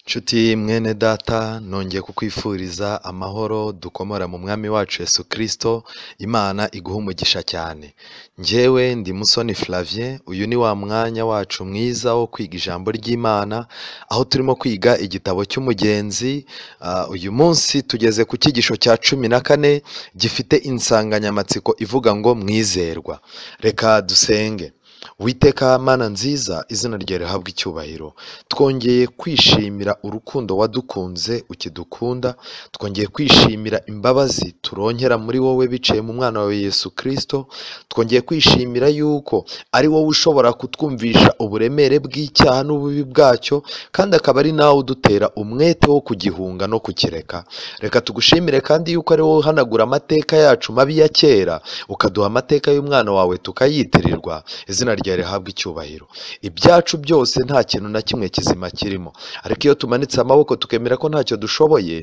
Nshuti mwene data nongeye kukwifuriza amahoro dukomora mu mwami wacu Yesu kirisito, Imana iguhe umugisha cyane, njyewe ndi Musoni Flavien, uyu ni wa mwanya wacu mwiza wo kwiga ijambo ry'Imana, aho turimo kwiga igitabo cy'umugenzi, ah, uyu munsi tugeze ku cyigisho cya cumi na kane gifite insanganyamatsiko ivuga ngo mwizerwa, reka dusenge. Witeka Mana nziza izina ryawe rihabwe icyubahiro twongeye kwishimira urukundo wadukunze ukidukunda twongeye kwishimira imbabazi turonkera muri wowe biciye mu mwana wawe Yesu kirisito twongeye kwishimira yuko ari wowe ushobora kutwumvisha uburemere bw'icyaha n'ububi bwacyo kandi akaba ari nawe udutera umwete wo kugihunga no kukireka reka tugushimire kandi yuko ari wowe uhanagura amateka yacu mabi ya kera ukaduha amateka y'umwana wawe tukayitirirwa izina ryawe rihabwe icyubahiro ibyacu byose nta kintu na kimwe kizima kirimo ariko iyo tumanitse amaboko tukemera ko ntacyo dushoboye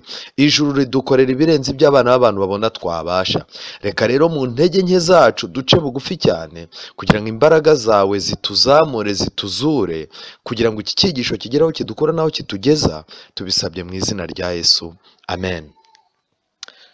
ijuru ridukorera ibirenze ibyo abana b'abantu babona twabasha reka rero mu ntege nke zacu duce bugufi cyane kugira ngo imbaraga zawe zituzamure zituzure kugira ngo iki cyigisho kigere aho kidukura n'aho kitugeza tubisabye mu izina rya yesu amen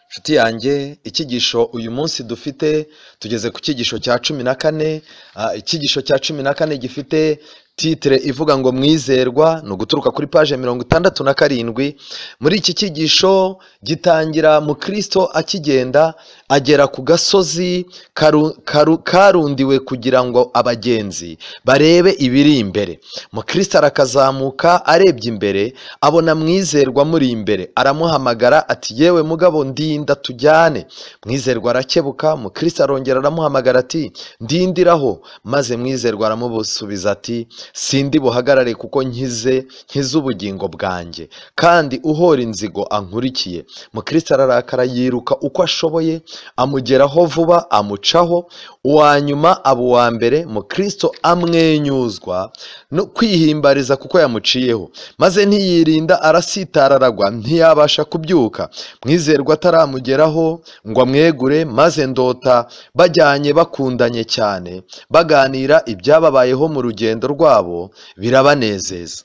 Nshuti yanjye icyigisho uyu munsi dufite tugeze ku cyigisho cya cumi na kane ah, icyigisho cya cumi na kane gifite titire ivuga ngo mwizerwa ni uguturuka kuri paje mirongo itandatu na karindwi muri iki cyigisho gitangira mu kirisito akigenda agera ku gasozi karu- karu- karundiwe kugira ngo abagenzi barebe ibiri imbere mu kirisito arakazamuka arebye imbere abona mwizerwa amuri imbere aramuhamagara ati yewe mugabo ndinda tujyane mwizerwa arakebuka mu kirisito arongera aramuhamagara ati ndindiraho maze mwizerwa aramusubiza ati sindi buhagarare kuko nkize nkize ubugingo bwanjye kandi uhora inzigo ankurikiye mu kirisito ararakara yiruka uko ashoboye amugeraho vuba amucaho uwa nyuma aba uwa mbere mu kirisito amwenyuzwa no kwihimbariza kuko yamuciyeho maze ntiyirinda arasitara aragwa ntiyabasha kubyuka mwizerwa ataramugeraho ngo amwegure maze ndota bajyanye bakundanye cyane baganira ibyababayeho mu rugendo rwabo birabanezeza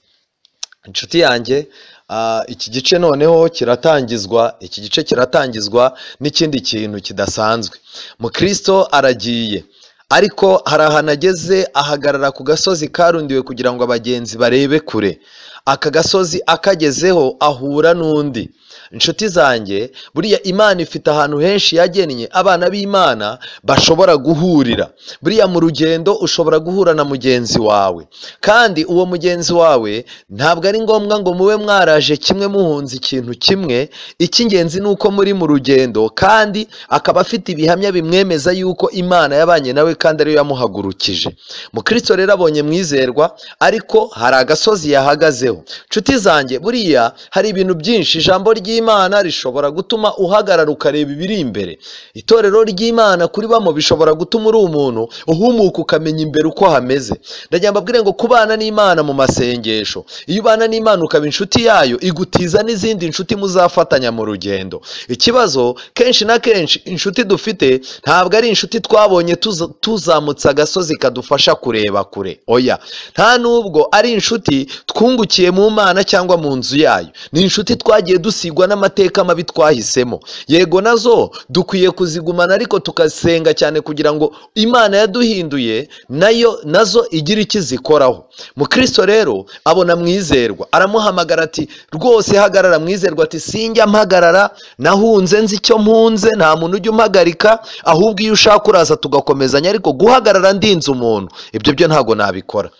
inshuti yanjye ah, iki gice noneho kiratangizwa iki gice kiratangizwa n'ikindi kintu kidasanzwe mukristo aragiye ariko hari ahantu ageze ahagarara ku gasozi karundiwe kugira ngo abagenzi barebe kure aka gasozi akagezeho ahura n'undi inshuti zanjye buriya imana ifite ahantu henshi yagennye abana b'imana bashobora guhurira buriya mu rugendo ushobora guhura na mugenzi wawe kandi uwo mugenzi wawe ntabwo ari ngombwa ngo mube mwaraje kimwe muhunze ikintu kimwe icy'ingenzi ni uko muri mu rugendo kandi akaba afite ibihamya bimwemeza yuko imana yabanye nawe kandi ariyo yamuhagurukije mukristo rero abonye mwizerwa ariko hari agasozi yahagazeho nshuti zanjye buriya hari ibintu byinshi ijambo ry'imana rishobora gutuma uhagarara ukareba ibiri imbere itorero ry'imana kuri bamo bishobora gutuma uri umuntu uhumuka ukamenya imbere uko hameze ndagira ngo mbabwire ngo kubana n'imana mu masengesho iyo ubana n'imana ukaba inshuti yayo igutiza n'izindi nshuti muzafatanya mu rugendo ikibazo kenshi na kenshi inshuti dufite ntabwo ari inshuti twabonye tuza- tuzamutse agasozi kadufasha kureba kure oya nta nubwo ari inshuti twungukiye mu mana cyangwa mu nzu yayo ni inshuti twagiye dusigwa n'amateka mabi twahisemo yego nazo dukwiye kuzigumana ariko tugasenga cyane kugira ngo imana yaduhinduye nayo nazo igire icyo izikoraho mukristo rero abona mwizerwa aramuhamagara ati rwose hagarara mwizerwa ati sinjya mpagarara nahunze nzi icyo mpunze nta muntu ujya umpagarika ahubwo iyo ushaka uraza tugakomezanya ariko guhagarara ndinze umuntu ibyo byo ntabwo nabikora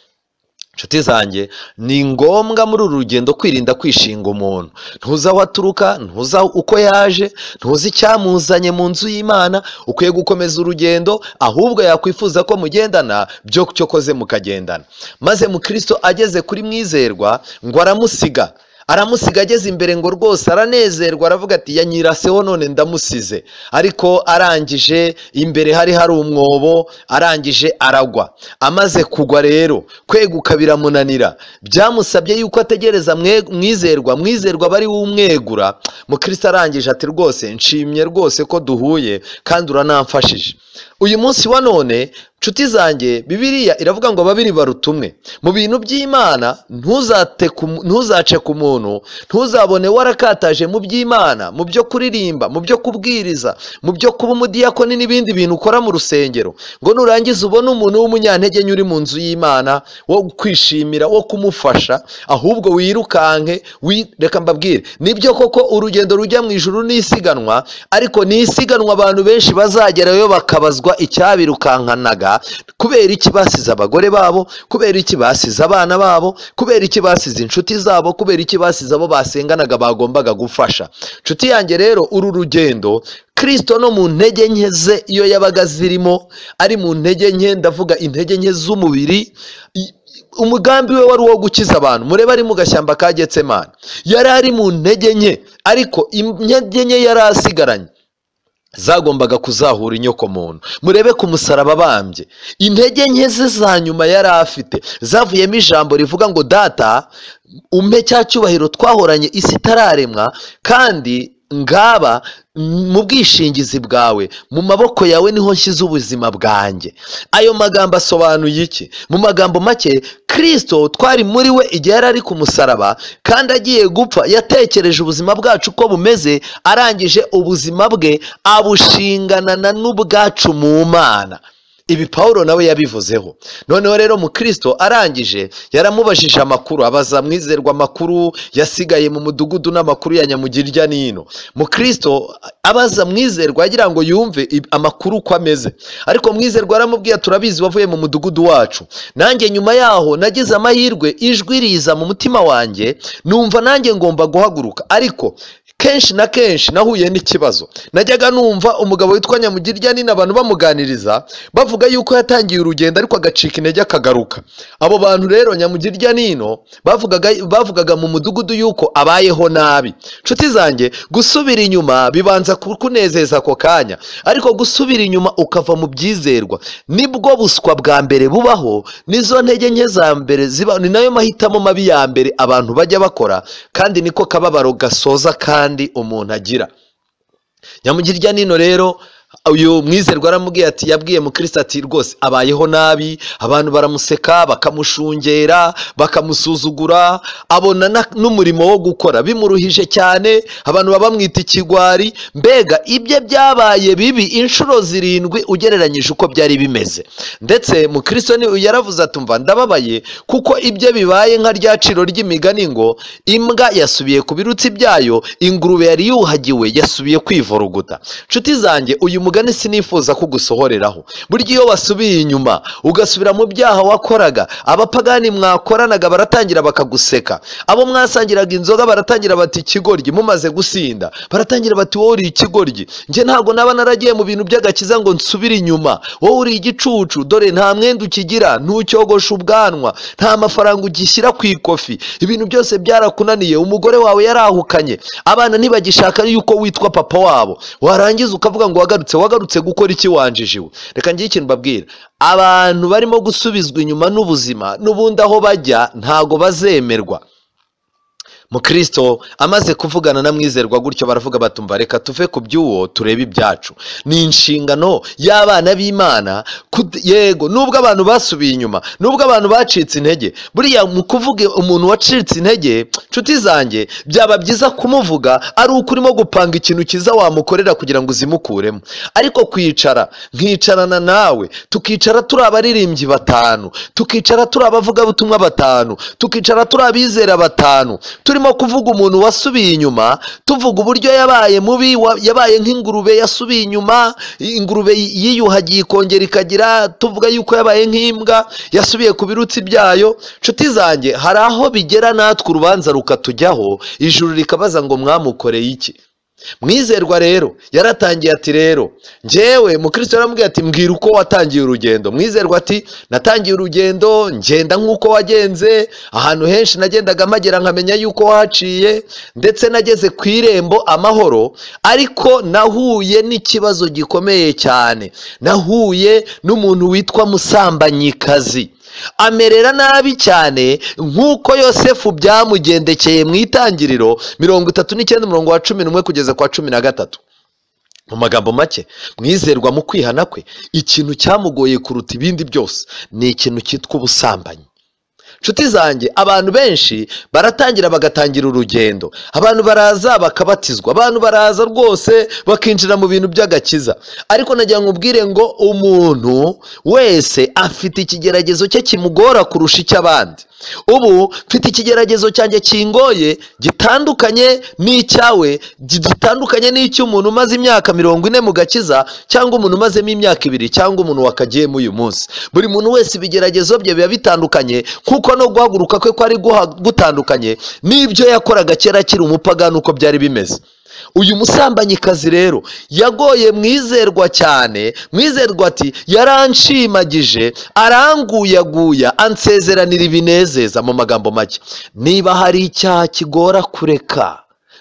inshuti zanjye ni ngombwa muri uru rugendo kwirinda kwishinga umuntu ntuzi aho aturuka ntuzi aho- uko yaje ntuzi icyamuzanye mu nzu y'imana ukwiye gukomeza urugendo ahubwo yakwifuza ko mugendana byo cyo koze mukagendana maze mukristo ageze kuri mwizerwa ngo aramusiga aramusiga ageze imbere ngo rwose aranezerwa aravuga ati yanyiraseho none ndamusize ariko arangije imbere hari hari umwobo arangije aragwa amaze kugwa rero kweguka biramunanira byamusabye yuko ategereza mwe- mwizerwa mwizerwa bari wumwegura mukristo arangije ati rwose nshimye rwose ko duhuye kandi uranamfashije uyu munsi wa none nshuti zanjye bibiliya iravuga ngo babiri baruta umwe mu bintu by'imana ntuzate ku mu- ntuzace ku muntu ntuzabone warakataje mu by'imana mu byo kuririmba mu byo kubwiriza mu byo kuba umudiyakoni n'ibindi bintu ukora mu rusengero ngo nurangiza ubone umuntu w'umunyantege nke uri mu nzu y'imana wo kwishimira wo kumufasha ahubwo wirukanke wi- reka mbabwire nibyo koko urugendo rujya mu ijuru ni isiganwa ariko ni isiganwa abantu benshi bazagerayo bakabazwa icyabirukankanaga kubera iki basize abagore babo kubera iki basize abana babo kubera iki basize inshuti zabo kubera iki basize abo basenganaga bagombaga gufasha inshuti yanjye rero uru rugendo kirisito no mu ntege nke ze iyo yabaga zirimo ari mu ntege nke ndavuga intege nke z'umubiri i- umugambi we wari uwo gukiza abantu murebe ari mu gashyamba ka getsemani yari ari mu ntege nke ariko intege nke yari asigaranye zagombaga kuzahura inyokomuntu murebe ku musaraba abambye intege nke ze za nyuma yari afite zavuyemo ijambo rivuga ngo data umpe cya cyubahiro twahoranye isi itararemwa kandi ngaba mm, mu bwishingizi bwawe mu maboko yawe niho nshyize ubuzima bwanjye ayo magambo asobanuye iki mu magambo make kirisito twari muri we igihe yari ari ku musaraba kandi agiye gupfa yatekereje ubuzima bwacu uko bumeze arangije ubuzima bwe abushinganana n'ubwacu mu mana ibi paul nawe yabivuzeho noneho rero mukristo arangije yaramubajije amakuru abaza mwizerwa amakuru yasigaye mu mudugudu n'amakuru ya nyamugirya n'ino mukristo abaza mwizerwa agira ngo yumve ib- amakuru uko ameze ariko mwizerwa aramubwira turabizi wavuye mu mudugudu wacu nanjye nyuma yaho nagize amahirwe ijwi riza mu mutima wanjye numva nanjye ngomba guhaguruka ariko kenshi na kenshi nahuye n'ikibazo najyaga numva umugabo witwa nyamugirya nina abantu bamuganiriza bavuga yuko yatangiye urugendo ariko agacika intege akagaruka abo bantu rero nyamugirya nino bavugaga, bavugaga mu mudugudu yuko abayeho nabi nshuti zanjye gusubira inyuma bibanza kukunezeza ako kanya ariko gusubira inyuma ukava mu byizerwa nibwo buswa bwa mbere bubaho nizo ntege nke za mbere ziba ni nayo mahitamo mabi ya mbere abantu bajya bakora kandi niko kababaro gasoza kandi umuntu agira nyamugirya nino rero uyu mwizerwa aramubwiye ati yabwiye mukristo ati rwose abayeho nabi abantu baramuseka bakamushungera bakamusuzugura abona na- n'umurimo wo gukora bimuruhije cyane abantu baba bamwita ikigwari mbega ibye byabaye bibi inshuro zirindwi ugereranyije uko byari bimeze ndetse mukristo ni yaravuze ati umva ndababaye kuko ibye bibaye nka rya ciro ry'imigani ngo imbwa yasubiye ku birutsi byayo ingurube yari yuhagiwe yasubiye kwivuruguta nshuti zanjye uyu mugani sinifuza kugusohoreraho burya iyo wasubiye inyuma ugasubira mu byaha wakoraga abapagani mwakoranaga baratangira bakaguseka abo mwasangiraga inzoga baratangira bati ikigoryi mumaze gusinda baratangira bati wowe uri ikigoryi njye ntabwo naba naragiye mu bintu by'agakiza ngo nsubire inyuma wowe uri igicucu dore nta mwenda ukigira ntucyogosha ubwanwa nta mafaranga ugishyira ku ikofi ibintu byose byarakunaniye umugore wawe yarahukanye abana ntibagishaka yuko witwa papa wabo warangiza ukavuga ngo wagarutse wagarutse gukora iki wanjijiwe reka ngire ikintu mbabwira abantu barimo gusubizwa inyuma n'ubuzima n'ubundi aho bajya ntago bazemerwa mukristo amaze kuvugana na mwizerwa gutyo baravuga batumva reka tuve ku by'uwo turebe ibyacu ni inshingano y'abana b'imana kud- yego nubwo abantu basubiye inyuma nubwo abantu bacitse intege buriya mu kuvuga umuntu wacitse intege nshuti zanjye byaba byiza kumuvuga ari uko urimo gupanga ikintu cyiza wamukorera kugira ngo uzimukuremo ariko kwicara nkicarana nawe tukicara turi abaririmbyi batanu tukicara turi abavugabutumwa batanu tukicara turi abizera batanu turimo kuvuga umuntu wasubiye inyuma tuvuga uburyo yabaye mubi wa- yabaye nk'ingurube yasubiye inyuma ingurube yiyuhagiye ikongera ikagira tuvuga yuko yabaye nk'imbwa yasubiye ku birutsi byayo nshuti zanjye hari aho bigera natwe urubanza rukatujyaho ijuru rikabaza ngo mwamukoreye iki mwizerwa rero yaratangiye ati rero njyewe mukristo yaramubwiye ati mbwira uko watangiye urugendo mwizerwa ati natangiye urugendo ngenda nk'uko wagenze ahantu henshi nagendaga mpagera nkamenya yuko wahaciye ndetse nageze ku irembo amahoro ariko nahuye n'ikibazo gikomeye cyane nahuye n'umuntu witwa musambanyikazi amerera nabi cyane nk'uko yosefu byamugendekeye mu itangiriro mirongo itatu n'icyenda umurongo wa cumi n'umwe kugeza kwa cumi na gatatu mu magambo make mwizerwa mu kwihana kwe ikintu cyamugoye kuruta ibindi byose ni ikintu cyitwa ubusambanyi inshuti zanjye abantu benshi baratangira bagatangira urugendo abantu baraza bakabatizwa abantu baraza rwose bakinjira mu bintu by'agakiza ariko nagira ngo ubwire ngo umuntu wese afite ikigeragezo cye kimugora kurusha icy'abandi ubu mfite ikigeragezo cyanjye kingoye gitandukanye n'icyawe gitandukanye n'icy'umuntu umaze imyaka mirongo ine mu gakiza cyangwa umuntu umazemo imyaka ibiri cyangwa umuntu wakagiyemo uyu munsi buri muntu wese ibigeragezo bye biba bitandukanye kuko no guhaguruka kwe kwari guha- gutandukanye n'ibyo yakoraga kera akiri umupagani uko byari bimeze uyu musambanyikazi rero yagoye mwizerwa cyane mwizerwa ati yaranshimagije aranguyaguya ansezeranira ibinezeza mu magambo make niba hari icyaha kigora kureka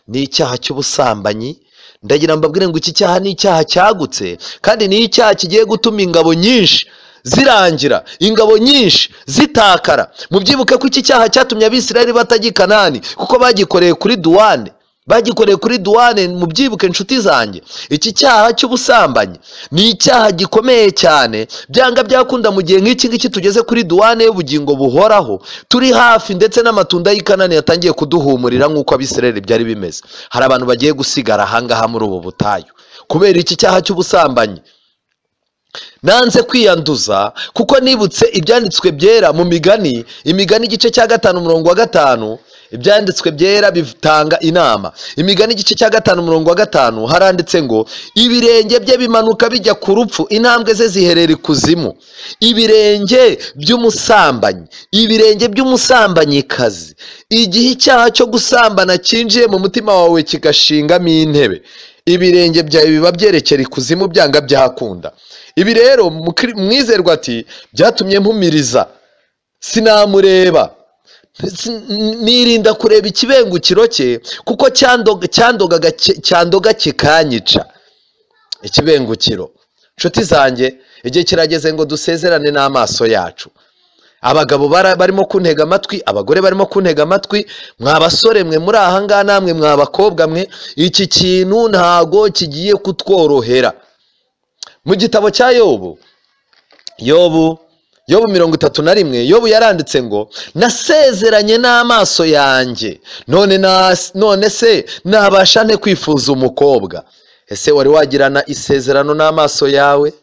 ni icyaha cy'ubusambanyi ndagira mbabwire ngo iki cyaha ni icyaha cyagutse kandi ni icyaha kigiye gutuma ingabo nyinshi zirangira ingabo nyinshi zitakara mubyibuke ko iki cyaha cyatumye abisirayeli batajya i kanani kuko bagikoreye kuri duwane bagikoreye kuri duwane mubyibuke inshuti zanjye iki cyaha cy'ubusambanyi ni icyaha gikomeye cyane byanga byakunda mu gihe nk'iki ngiki tugeze kuri duwane y'ubugingo buhoraho turi hafi ndetse n'amatunda y'i kanani yatangiye kuduhumurira nk'uko abisirayeli byari bimeze hari abantu bagiye gusigara ahangaha muri ubu butayu kubera iki cyaha cy'ubusambanyi nanze kwiyanduza kuko nibutse ibyanditswe byera mu migani imigani igice cya gatanu umurongo wa gatanu ibyanditswe byera bitanga inama imigani igice cya gatanu umurongo wa gatanu haranditse ngo ibirenge bye bimanuka bijya ku rupfu intambwe ze ziherera ikuzimu ibirenge by'umusambanyi ibirenge by'umusambanyikazi igihe icyaha cyo gusambana cyinjiye mu mutima wawe kigashingamo intebe ibirenge byawe biba byerekera ikuzimu byanga byahakunda ibi rero mukri- mwizerwa ati byatumye mpumiriza sinamureba si- nirinda kureba ikibengukiro cye kuko cyandoga- cyandogaga ki- cyandoga kikanyica ikibengukiro nshuti zanjye igihe kirageze ngo dusezerane n'amaso yacu abagabo bara- barimo kuntega amatwi abagore barimo kuntega amatwi mwa basore mwe muri aha ngaha namwe mwa bakobwa mwe iki kintu ntago kigiye kutworohera mu gitabo cya yobu yobu yobu mirongo itatu na rimwe yobu yaranditse ngo nasezeranye n'amaso yanjye none na- none se nabasha nte kwifuza umukobwa ese wari wagirana isezerano n'amaso yawe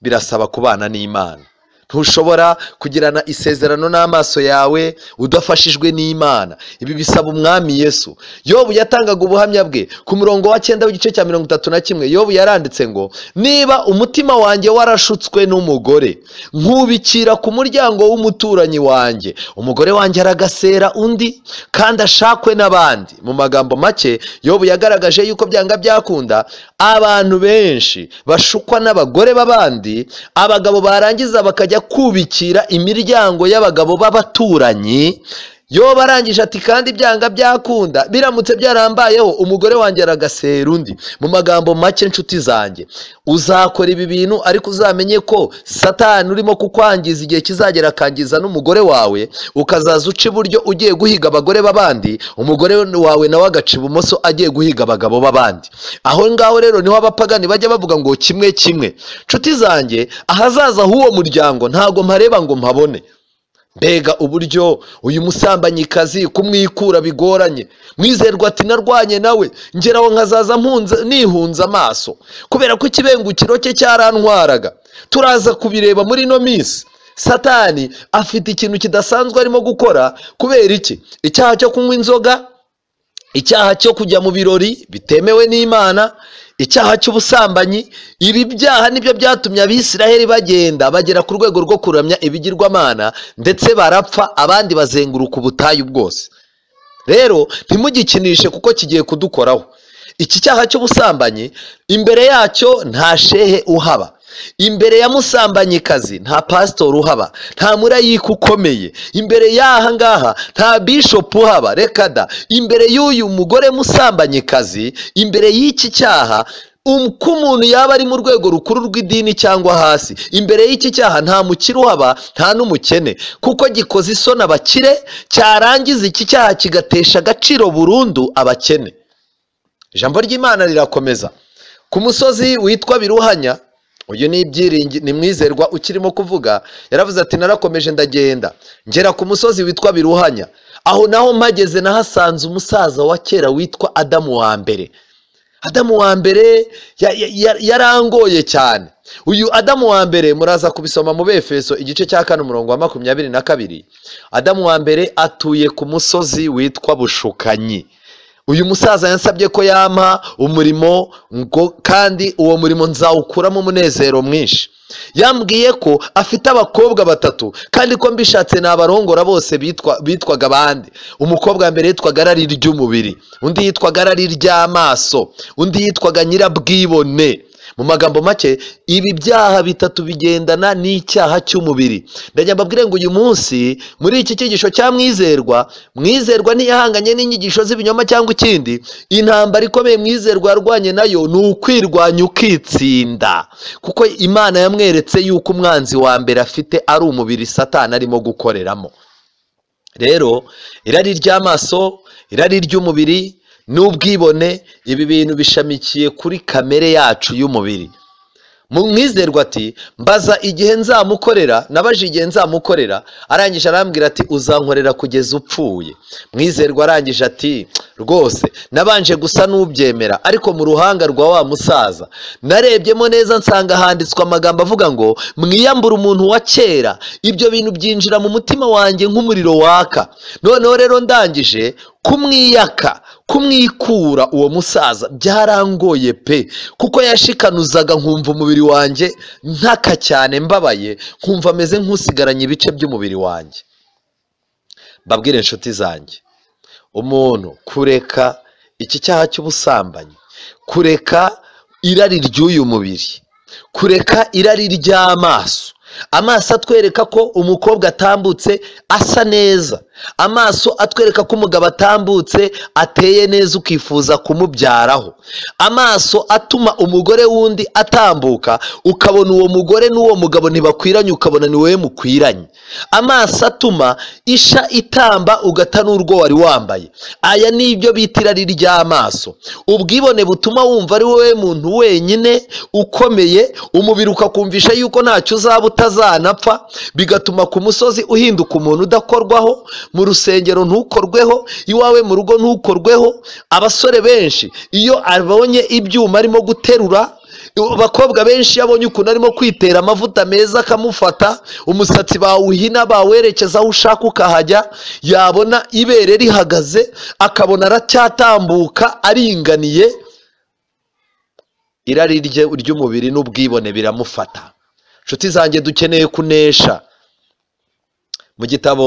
birasaba kubana n'imana ntushobora kugirana isezerano n'amaso yawe udafashijwe n'imana ibi bisaba umwami yesu yobu yatangaga ubuhamya bwe ku murongo wa cyenda w'igice cya mirongo itatu na kimwe yobu yaranditse ngo niba umutima wanjye warashutswe n'umugore nkubikira ku muryango w'umuturanyi wanjye umugore wanjye aragasera undi kandi ashakwe n'abandi mu magambo make yobu yagaragaje yuko byanga byakunda abantu benshi bashukwa n'abagore b'abandi abagabo barangiza bakajya kubikira imiryango y'abagabo b'abaturanyi yoba arangije ati kandi byanga byakunda biramutse byarambayeho umugore wanjye aragasera undi mu magambo make nshuti zanjye uzakora ibi bintu ariko uzamenye ko satani urimo kukwangiza igihe kizagera akangiza n'umugore wawe ukazaza uca iburyo ugiye guhiga abagore b'abandi umugore wawe nawe agaca ibumoso agiye guhiga abagabo b'abandi aho ngaho rero niho abapagani bajya bavuga ngo kimwe kimwe nshuti zanjye ahazaza h'uwo muryango ntago mpareba ngo mpabone mbega uburyo uyu musambanyikazi kumwikura bigoranye mwizerwa ati narwanye nawe ngera aho nkazaza mpunze- nihunze amaso kubera ko ikibengukiro cye cyarantwaraga turaza kubireba muri ino minsi satani afite ikintu kidasanzwe arimo gukora kubera iki icyaha cyo kunywa inzoga icyaha cyo kujya mu birori bitemewe n'imana icyaha cy'ubusambanyi ibi byaha nibyo byatumye abisiraheli bagenda bagera ku rwego rwo kuramya ibigirwamana ndetse barapfa abandi bazenguruka ubutayu bwose rero ntimugikinishe kuko kigiye kudukoraho iki cyaha cy'ubusambanyi imbere yacyo nta shehe uhaba imbere ya musambanyikazi nta pasitori uhaba nta murayika ukomeye imbere y'aha ngaha nta bishopu uhaba reka da imbere y'uyu mugore musambanyikazi imbere y'iki cyaha um- ko umuntu yaba ari mu rwego rukuru rw'idini cyangwa hasi imbere y'iki cyaha nta mukire uhaba nta n'umukene kuko gikoze isoni abakire cyarangiza iki cyaha kigatesha agaciro burundu abakene ijambo ry'imana rirakomeza ku musozi witwa biruhanya uyu ni ibyiringi ni mwizerwa ukirimo kuvuga yaravuze ati narakomeje ndagenda ngera ku musozi witwa biruhanya aho naho mpageze nahasanze umusaza wa kera witwa adamu wa mbere adamu wa mbere ya- ya- ya- yarangoye cyane uyu adamu wa mbere muraza kubisoma mu befeso igice cya kane umurongo wa makumyabiri na kabiri adamu wa mbere atuye ku musozi witwa bushukanyi uyu musaza yansabye ko yampa umurimo ngo kandi uwo murimo nzawukuramo umunezero mwinshi yambwiye ko afite abakobwa batatu kandi ko mbishatse ni abarongora bose bitwa- bitwaga abandi umukobwa wa mbere yitwaga arari ry'umubiri undi yitwaga arari ry'amaso undi yitwaga nyirabwibone mu magambo make ibi byaha bitatu bigendana n'icyaha cy'umubiri ndagira mbabwire ngo uyu munsi muri iki cyigisho cya mwizerwa mwizerwa ntiyahanganye n'inyigisho z'ibinyoma cyangwa ikindi intambara ikomeye mwizerwa yarwanye nayo ni ukwirwanya ukitsinda kuko imana yamweretse yuko umwanzi wa mbere afite ari umubiri satani arimo gukoreramo rero irari ry'amaso irari ry'umubiri n'ubwibone ibi bintu bishamikiye kuri kamere yacu y'umubiri mu mwizerwa ati mbaza igihe nzamukorera nabaje igihe nzamukorera arangije arambwira ati uzankorera kugeza upfuye mwizerwa arangije ati rwose nabanje gusa n'ubyemera ariko mu ruhanga rwa wa musaza narebyemo neza nsanga handitswe amagambo avuga ngo mwiyambure umuntu wa kera ibyo bintu byinjira mu mutima wanjye nk'umuriro waka noneho rero ndangije kumwiyaka kumwikura uwo musaza byarangoye pe kuko yashikanuzaga nkumva umubiri wanjye ntaka cyane mbabaye nkumva ameze nk'usigaranye ibice by'umubiri wanjye mbabwire inshuti zanjye umuntu kureka iki cyaha cy'ubusambanyi kureka irari ry'uyu mubiri kureka irari ry'amaso amaso atwereka ko umukobwa atambutse asa neza amaso atwereka ko umugabo atambutse ateye neza ukifuza kumubyaraho amaso atuma umugore w'undi atambuka ukabona uwo mugore n'uwo mugabo ntibakwiranye ukabona ni wowe mukwiranye amaso atuma isha itamba ugata n'urwo wari wambaye aya ni ibyo bita irari ry'amaso ubwibone butuma wumva ari wowe muntu wenyine ukomeye umubiri ukakumvisha yuko ntacyo uzaba utazanapfa bigatuma ku musozi uhinduka umuntu udakorwaho mu rusengero ntukorweho iwawe mu rugo ntukorweho abasore benshi iyo abonye ibyuma arimo guterura abakobwa benshi iyo abonye ukuntu arimo kwitera amavuta meza akamufata umusatsi bawuhina bawerekeza aho ushaka ukahajya yabona ibere rihagaze akabona aracyatambuka aringaniye irari rye ry'umubiri n'ubwibone biramufata inshuti zanjye dukeneye kunesha mu gitabo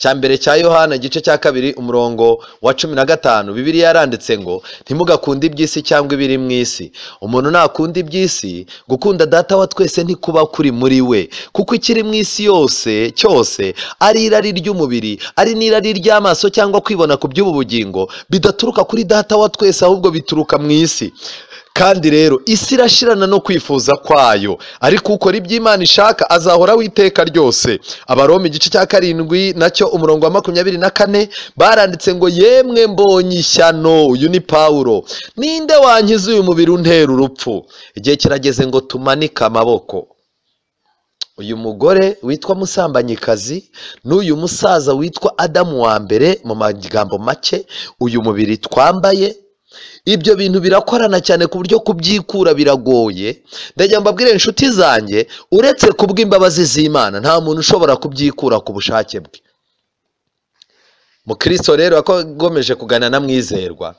cya mbere cya yohana igice cya kabiri umurongo wa cumi na gatanu bibiriya yaranditse ngo ntimugakunde iby'isi cyangwa ibiri mu isi umuntu nakunda iby'isi gukunda data wa twese ntikuba kuri muri we kuko ikiri mu isi yose cyose ari irari ry'umubiri ari n'irari ry'amaso cyangwa kwibona ku by'ubu bugingo bidaturuka kuri data wa twese ahubwo bituruka mu isi kandi rero isi irashirana no kwifuza kwayo ariko ukora ibyo imana ishaka azahoraho iteka ryose abaroma igice cya karindwi nacyo umurongo wa makumyabiri na kane baranditse ngo yemwe mbonye ishyano uyu ni pawulo ninde wankiza uyu mubiri untera urupfu igihe kirageze ngo tumanike amaboko uyu mugore witwa musambanyikazi n'uyu musaza witwa adamu wa mbere mu magambo make uyu mubiri twambaye ibyo bintu birakorana cyane ku buryo kubyikura biragoye ndagira mbabwire inshuti zanjye uretse kubw'imbabazi z'imana nta muntu ushobora kubyikura ku bushake bwe mukristo rero akomeje kugana na mwizerwa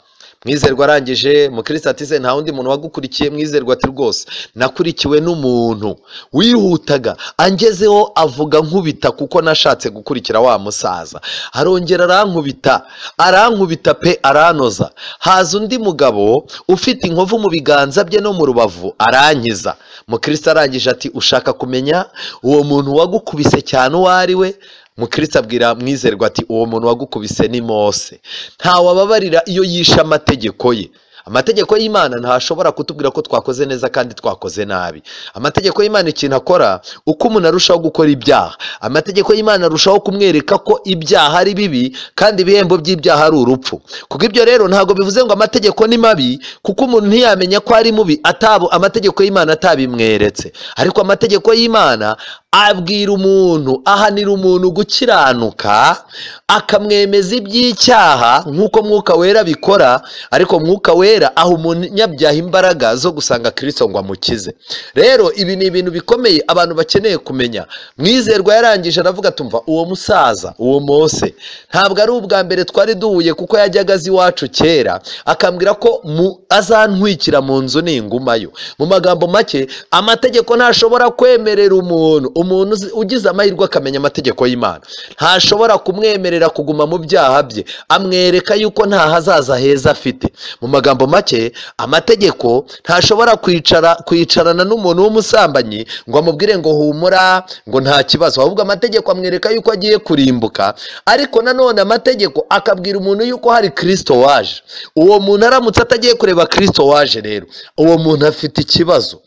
mwizerwa arangije mukristo ati se nta wundi muntu wagukurikiye mwizerwa ati rwose nakurikiwe n'umuntu wihutaga angezeho avuga nkubita kuko nashatse gukurikira wa musaza arongera arankubita arankubita pe aranoza haza undi mugabo ufite inkovu mu biganza bye no mu rubavu arankiza mukristo arangije ati ushaka kumenya uwo muntu wagukubise cyane uwo ari we mukristo abwira mwizerwa ati uwo muntu wagukubise ni mose ntawababarira iyo yishe amategeko ye amategeko y'imana ntashobora kutubwira ko twakoze neza kandi twakoze nabi amategeko y'imana ikintu akora uko umuntu arushaho gukora ibyaha amategeko y'imana arushaho kumwereka ko ibyaha ari bibi kandi ibihembo by'ibyaha ari urupfu kuko ibyo rero ntabwo bivuze ngo amategeko ni mabi kuko umuntu ntiyamenya ko ari mubi atabo amategeko y'imana atabimweretse ariko amategeko y'imana abwira umuntu ahanira umuntu gukiranuka akamwemeza iby'icyaha nk'uko mwuka wera bikora ariko mwuka wera aha umunyabyaha imbaraga zo gusanga kirisito ngo amukize rero ibi ni ibintu bikomeye abantu bakeneye kumenya mwizerwa yarangije aravuga tumva uwo musaza uwo mose ntabwo ari ubwa mbere twari duhuye kuko yajyaga azi iwacu kera akambwira ko azantwikira mu nzu ningumayo mu magambo make amategeko ntashobora kwemerera umuntu umuntu ugize amahirwe akamenya amategeko y'imana ntashobora kumwemerera kuguma mu byaha bye amwereka yuko nta hazaza heza afite mu magambo make amategeko ntashobora kwicara kwicarana n'umuntu w'umusambanyi ngo amubwire ngo humura ngo nta kibazo ahubwo amategeko amwereka yuko agiye kurimbuka ariko nanone amategeko akabwira umuntu yuko hari kirisito waje uwo muntu aramutse atagiye kureba kirisito waje rero uwo muntu afite ikibazo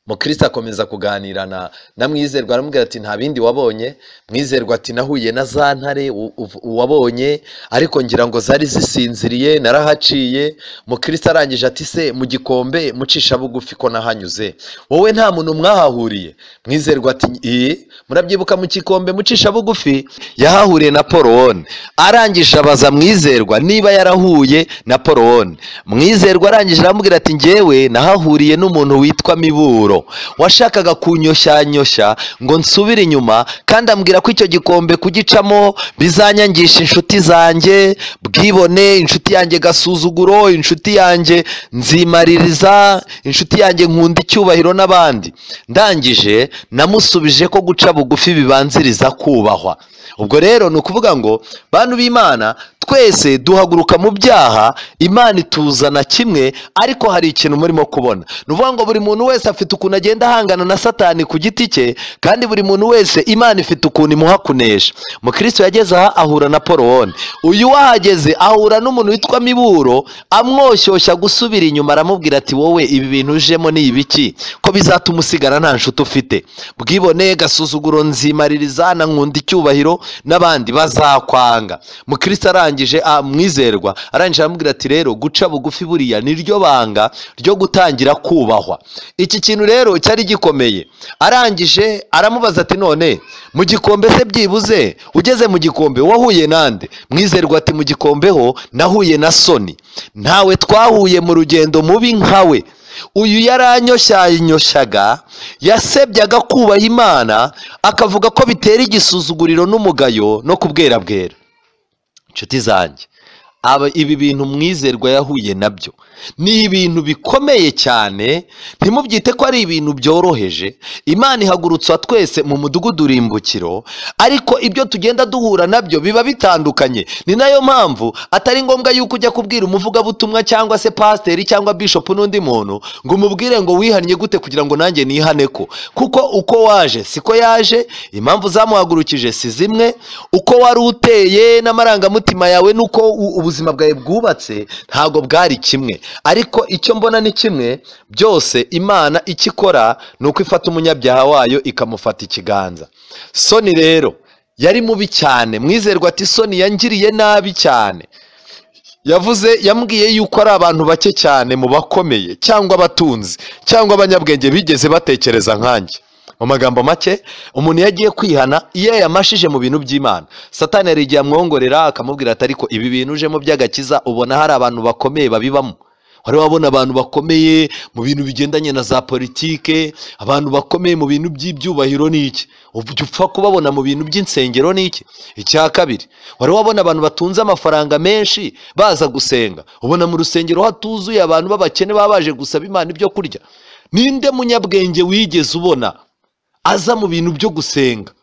mukristo akomeza kuganira na na mwizerwa aramubwira ati nta bindi wabonye mwizerwa ati nahuye na za ntare wabonye ariko ngira ngo zari zisinziriye narahaciye mukristo arangije ati se mu gikombe mucisha bugufi ko nahanyuze wowe nta muntu mwahahuriye mwizerwa ati iyi murabyibuka mu gikombe mucisha bugufi yahahuriye na porowone arangije abaza mwizerwa niba yarahuye na porowone mwizerwa arangije aramubwira ati ngewe nahahuriye n'umuntu witwa miburo washakaga kunyoshanyoshya ngo nsubire inyuma kandi ambwira ko icyo gikombe kugicamo bizanyangisha inshuti zanjye bwibone inshuti yanjye gasuzuguro inshuti yanjye nzimaririza inshuti yanjye nkunda icyubahiro n'abandi ndangije namusubije ko guca bugufi bibanziriza kubahwa ubwo rero ni ukuvuga ngo bantu b'imana twese duhaguruka mu byaha imana ituzana kimwe ariko hari ikintu murimo kubona ni ukuvuga ngo buri muntu wese afite ukuntu agenda ahangana na satani ku giti cye kandi buri muntu wese imana ifite ukuntu imuha kunesha mukristo yageze aha ahura na porowone uyu wahageze ahura n'umuntu witwa miburo amwoshyushya gusubira inyuma aramubwira ati wowe ibi bintu ujemo ni ibiki ko bizatuma usigara nta nshuti ufite bwibone gasuzuguro nzimaririza na nkunda icyubahiro n'abandi bazakwanga mukristo arangije amwizerwa arangije aramubwira ati rero guca bugufi buriya niryo banga ryo gutangira kubahwa iki kintu rero cyari gikomeye arangije aramubaza ati none mu gikombe se byibuze ugeze mu gikombe wahuye nande mwizerwa ati mu gikombe ho nahuye na soni ntawe twahuye mu rugendo mubi nkawe uyu yaranyoshyanyoshaga yasebyaga kubaha imana akavuga ko bitera igisuzuguriro n'umugayo no kubwerabwera inshuti zanjye aba ibi bintu mwizerwa yahuye nabyo ni ibintu bikomeye cyane ntimubyite ko ari ibintu byoroheje imana ihagurutswa twese mu mudugudu urimbukiro ariko ibyo tugenda duhura nabyo biba bitandukanye ni nayo mpamvu atari ngombwa yuko ujya kubwira umuvugabutumwa cyangwa se pasiteri cyangwa bishopu n'undi muntu ngo umubwire ngo wihannye gute kugira ngo nanjye nihane ko kuko uko waje siko yaje impamvu zamuhagurukije si zimwe uko wari uteye n'amarangamutima yawe n'uko ubuzima bwawe bwubatse ntabwo bwari kimwe ariko icyo mbona ni kimwe byose imana icyo ikora ni uko ifata umunyabyaha wayo ikamufata ikiganza soni rero yari mubi cyane mwizerwa ati soni yangiriye nabi cyane yavuze yambwiye yuko ari abantu bake cyane mu bakomeye cyangwa abatunzi cyangwa abanyabwenge bigeze batekereza nkanjye mu magambo make umuntu iyo agiye kwihana iyo yamashije mu bintu by'imana satani hari igihe amwongorera akamubwira ati ariko ibi bintu ujemo by'agakiza ubona hari abantu bakomeye babibamo wari wabona abantu bakomeye mu bintu bigendanye na za politike abantu bakomeye mu bintu by'ibyubahiro ni iki ujya upfa kubabona mu bintu by'insengero ni iki icya kabiri wari wabona abantu batunze amafaranga menshi baza gusenga ubona mu rusengero hatuzuye abantu b'abakene baba baje gusaba imana ibyo kurya ninde munyabwenge wigeze ubona aza mu bintu byo gusenga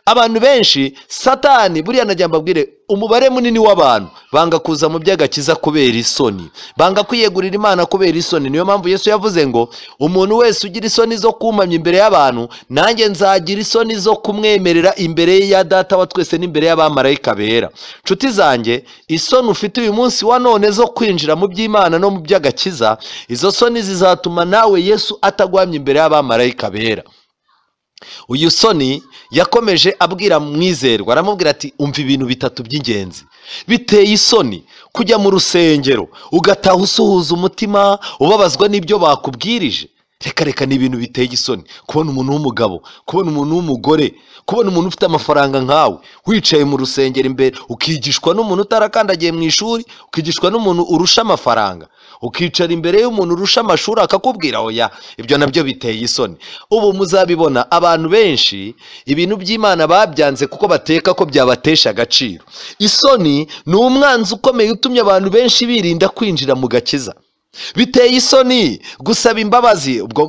abantu benshi satani buriya najya mbabwire umubare munini w'abantu banga kuza mu by'agakiza kubera isoni banga kwiyegurira imana kubera isoni niyo mpamvu yesu yavuze ngo umuntu wese ugira isoni zo kumamya imbere y'abantu nanjye nzagira isoni zo kumwemerera imbere ya data wa twese n'imbere y'abamarayika bera nshuti zanjye isoni ufite uyu munsi wa none zo kwinjira mu by'imana no mu by'agakiza izo soni zizatuma nawe yesu ataguhamya imbere y'abamarayika bera uyu soni yakomeje abwira mwizerwa aramubwira ati umva ibintu bitatu by'ingenzi biteye isoni kujya mu rusengero ugataha usuhuza umutima ubabazwa n'ibyo bakubwirije reka reka ni ibintu biteye isoni kubona umuntu w'umugabo kubona umuntu w'umugore kubona umuntu ufite amafaranga nkawe wicaye mu rusengero imbere ukigishwa n'umuntu utarakandagiye mu ishuri ukigishwa n'umuntu urusha amafaranga ukicara imbere y'umuntu urusha amashuri akakubwira oya ibyo nabyo biteye isoni ubu muzabibona abantu benshi ibintu by'imana babyanze kuko bateka ko byabatesha agaciro isoni ni umwanzi ukomeye utumye abantu benshi birinda kwinjira mu gakiza biteye isoni gusaba imbabazi ubwo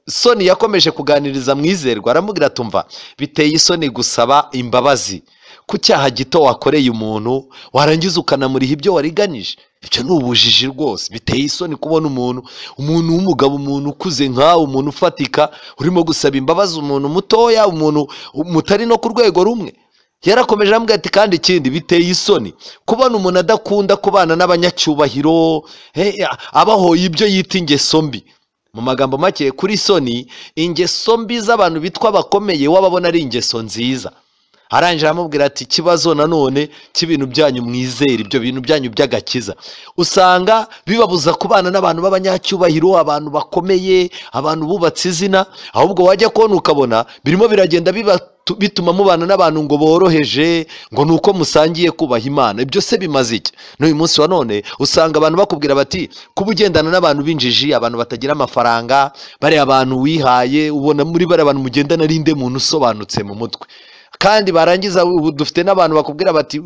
soni yakomeje kuganiriza mwizerwa aramubwira atumva biteye isoni gusaba imbabazi ku cyaha gito wakoreye umuntu warangiza ukanamuriha ibyo wariganyije ibyo ni ubujiji rwose biteye isoni kubona umuntu umuntu w'umugabo umuntu ukuze nkawe umuntu ufatika urimo gusaba imbabazi umuntu mutoya umuntu mutari no ku rwego rumwe yarakomeje arambwira ati kandi ikindi biteye isoni kubona umuntu adakunda kubana n'abanyacyubahiro abahoye ibyo yita ingeso mbi mu magambo make kuri soni ingeso mbi z'abantu bitwa abakomeye wababona ari ingeso nziza arangije aramubwira ati ikibazo nanone cy'ibintu byanyu mwizere ibyo bintu byanyu by'agakiza usanga bibabuza kubana n'abantu b'abanyacyubahiro abantu bakomeye abantu bubatse izina ahubwo wajya kubona ukabona birimo biragenda bituma mubana n'abantu ngo boroheje ngo ni uko musangiye kubaha imana ibyo se bimaze iki n'uyu munsi wa none usanga abantu bakubwira bati kuba ugendana n'abantu b'injiji abantu batagira amafaranga bariya abantu wihaye ubona muri bariya bantu mugendana n'inde muntu usobanutse mu mutwe kandi barangiza ubu dufite n'abantu bakubwira bati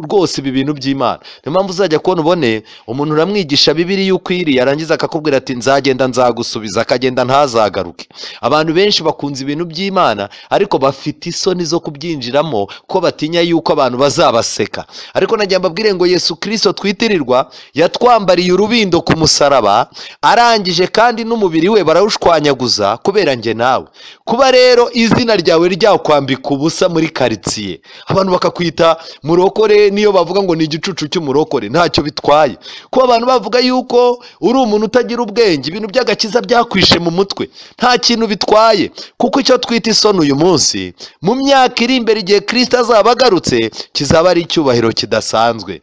rwose ibi bintu by'imana niyo mpamvu uzajya kubona ubone umuntu uramwigisha bibiri yuko iri yarangiza akakubwira ati nzagenda nzagusubiza akagenda ntazagaruke abantu benshi bakunze ibintu by'imana ariko bafite isoni zo kubyinjiramo ko batinya yuko abantu bazabaseka ariko najya mbabwire ngo yesu kirisito twitirirwa yatwambariye urubindo ku musaraba arangije kandi n'umubiri we barawushwanyaguza kubera njye nawe kuba rero izina ryawe ryakwambika ubusa muri karitsiye abantu bakakwita murokore niyo bavuga ngo ni igicucu cy'umurokore ntacyo bitwaye kuba abantu bavuga yuko uri umuntu utagira ubwenge ibintu by'agakiza byakwishe mu mutwe nta kintu bitwaye kuko icyo twita isoni uyu munsi mu myaka iri imbere igihe kirisita azaba agarutse kizaba ari icyubahiro kidasanzwe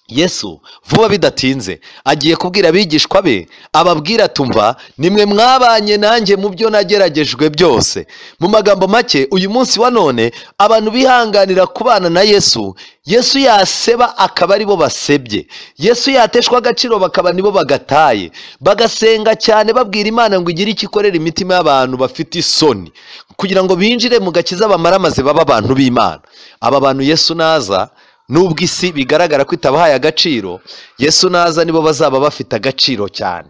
yesu vuba bidatinze agiye kubwira abigishwa be ababwira tumva nimwe mwabanye nanjye mu byo nageragejwe byose mu magambo make uyu munsi wa none abantu bihanganira kubana na yesu yesu yaseba akaba aribo basebye yesu yateshwa agaciro bakaba nibo bagataye bagasenga cyane babwira imana ngo igire icyo ikorera imitima y'abantu bafite isoni kugira ngo binjire mu gakiza bamara amaze baba abantu b'imana aba bantu yesu naza nubwo isi bigaragara ko itabahaye agaciro yesu naza nibo bazaba bafite agaciro cyane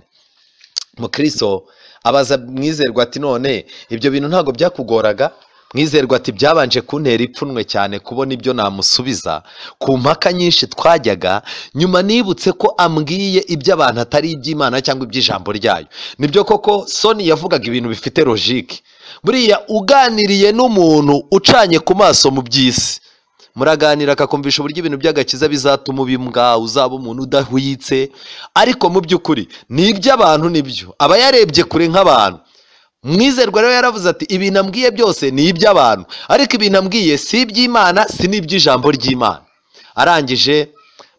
mukristo abaza mwizerwa ati none ibyo bintu ntabwo byakugoraga mwizerwa ati byabanje kuntera ipfunwe cyane kubona ibyo namusubiza ku mpaka nyinshi twajyaga nyuma nibutse ko ambwiye ibyo abantu atari iby'imana cyangwa iby'ijambo ryayo nibyo koko soni yavugaga ibintu bifite logike buriya uganiriye n'umuntu ucanye ku maso mu by'isi muraganira akakumvisha uburyo ibintu by'agakiza bizatuma uba imbwa uzaba umuntu udahwitse ariko mu by'ukuri ni iby'abantu nibyo aba yarebye kure nk'abantu mwizerwa rero yaravuze ati ibintu ambwiye byose ni iby'abantu ariko ibintu ambwiye si iby'imana si n'iby'ijambo ry'imana arangije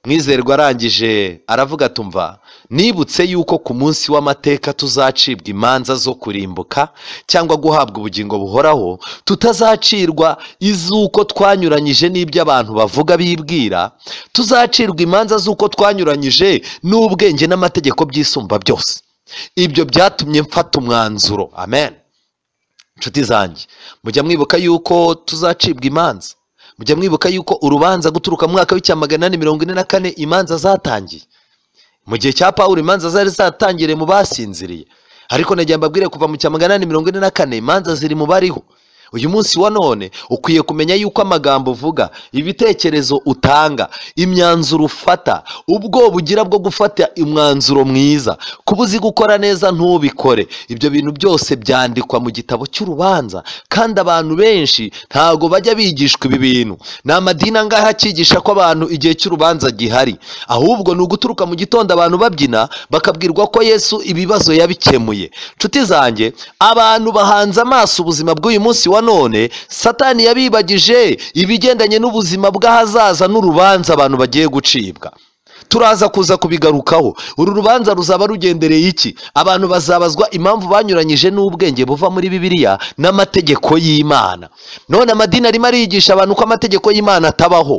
mwizerwa arangije aravuga tumva nibutse yuko ku munsi w'amateka tuzacibwa imanza zo kurimbuka cyangwa guhabwa ubugingo buhoraho tutazacirwa iz'uko twanyuranyije n'ibyo abantu bavuga bibwira tuzacirwa imanza z'uko twanyuranyije n'ubwenge n'amategeko by'isumba byose ibyo byatumye mfata umwanzuro amen inshuti zanjye mujya mwibuka yuko tuzacibwa imanza mujya mwibuka yuko urubanza guturuka mu mwaka w'icyamagana mirongo ine na kane imanza zatangiye mu gihe cya paul imanza zari zatangiriye mu basinziriye ariko nagira mbabwire kuva mu cyamagana mirongo ine na kane imanza ziri mu bariho uyu munsi wa none ukwiye kumenya yuko amagambo uvuga ibitekerezo utanga imyanzuro ufata ubwoba ugira bwo gufata umwanzuro mwiza kuba uzi gukora neza ntubikore ibyo bintu byose byandikwa mu gitabo cy'urubanza kandi abantu benshi ntago bajya bigishwa ibi bintu ni amadini angahe akigisha ko abantu igihe cy'urubanza gihari ahubwo ni uguturuka mu gitondo abantu babyina bakabwirwa ko yesu ibibazo yabikemuye nshuti zanjye abantu bahanze amaso ubuzima bw'uyu munsi wa none satani yabibagije ibigendanye n'ubuzima bw'ahazaza n'urubanza abantu bagiye gucibwa turaza kuza kubigarukaho uru rubanza ruzaba rugendereye iki abantu bazabazwa impamvu banyuranyije n'ubwenge buva muri bibiliya n'amategeko y'imana none amadini arimo arigisha abantu ko amategeko y'imana atabaho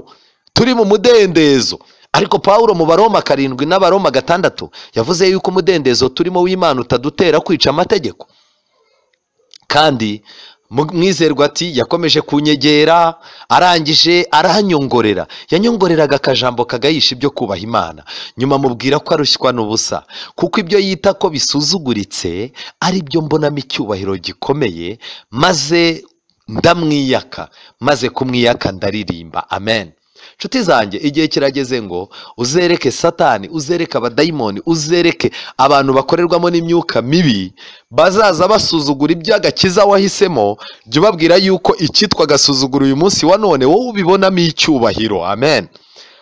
turi mu mudendezo ariko paul mu baroma karindwi n'abaroma gatandatu yavuze yuko umudendezo turimo w'imana utadutera kwica amategeko kandi mwizerwa ati yakomeje kunyegera arangije aranyongorera yanyongoreraga akajambo kagayisha ibyo kubaha imana nyuma mubwira ko arushywa n'ubusa kuko ibyo yita ko bisuzuguritse ari byo mbonamo icyubahiro gikomeye maze ndamwiyaka maze kumwiyaka ndaririmba amen inshuti zanjye igihe kirageze ngo uzereke satani uzereke abadayimoni uzereke abantu bakorerwamo n'imyuka mibi bazaza basuzugura iby'agakiza wahisemo jya ubabwira yuko icyitwa agasuzuguro uyu munsi wa none wowe ubibonamo icyubahiro amen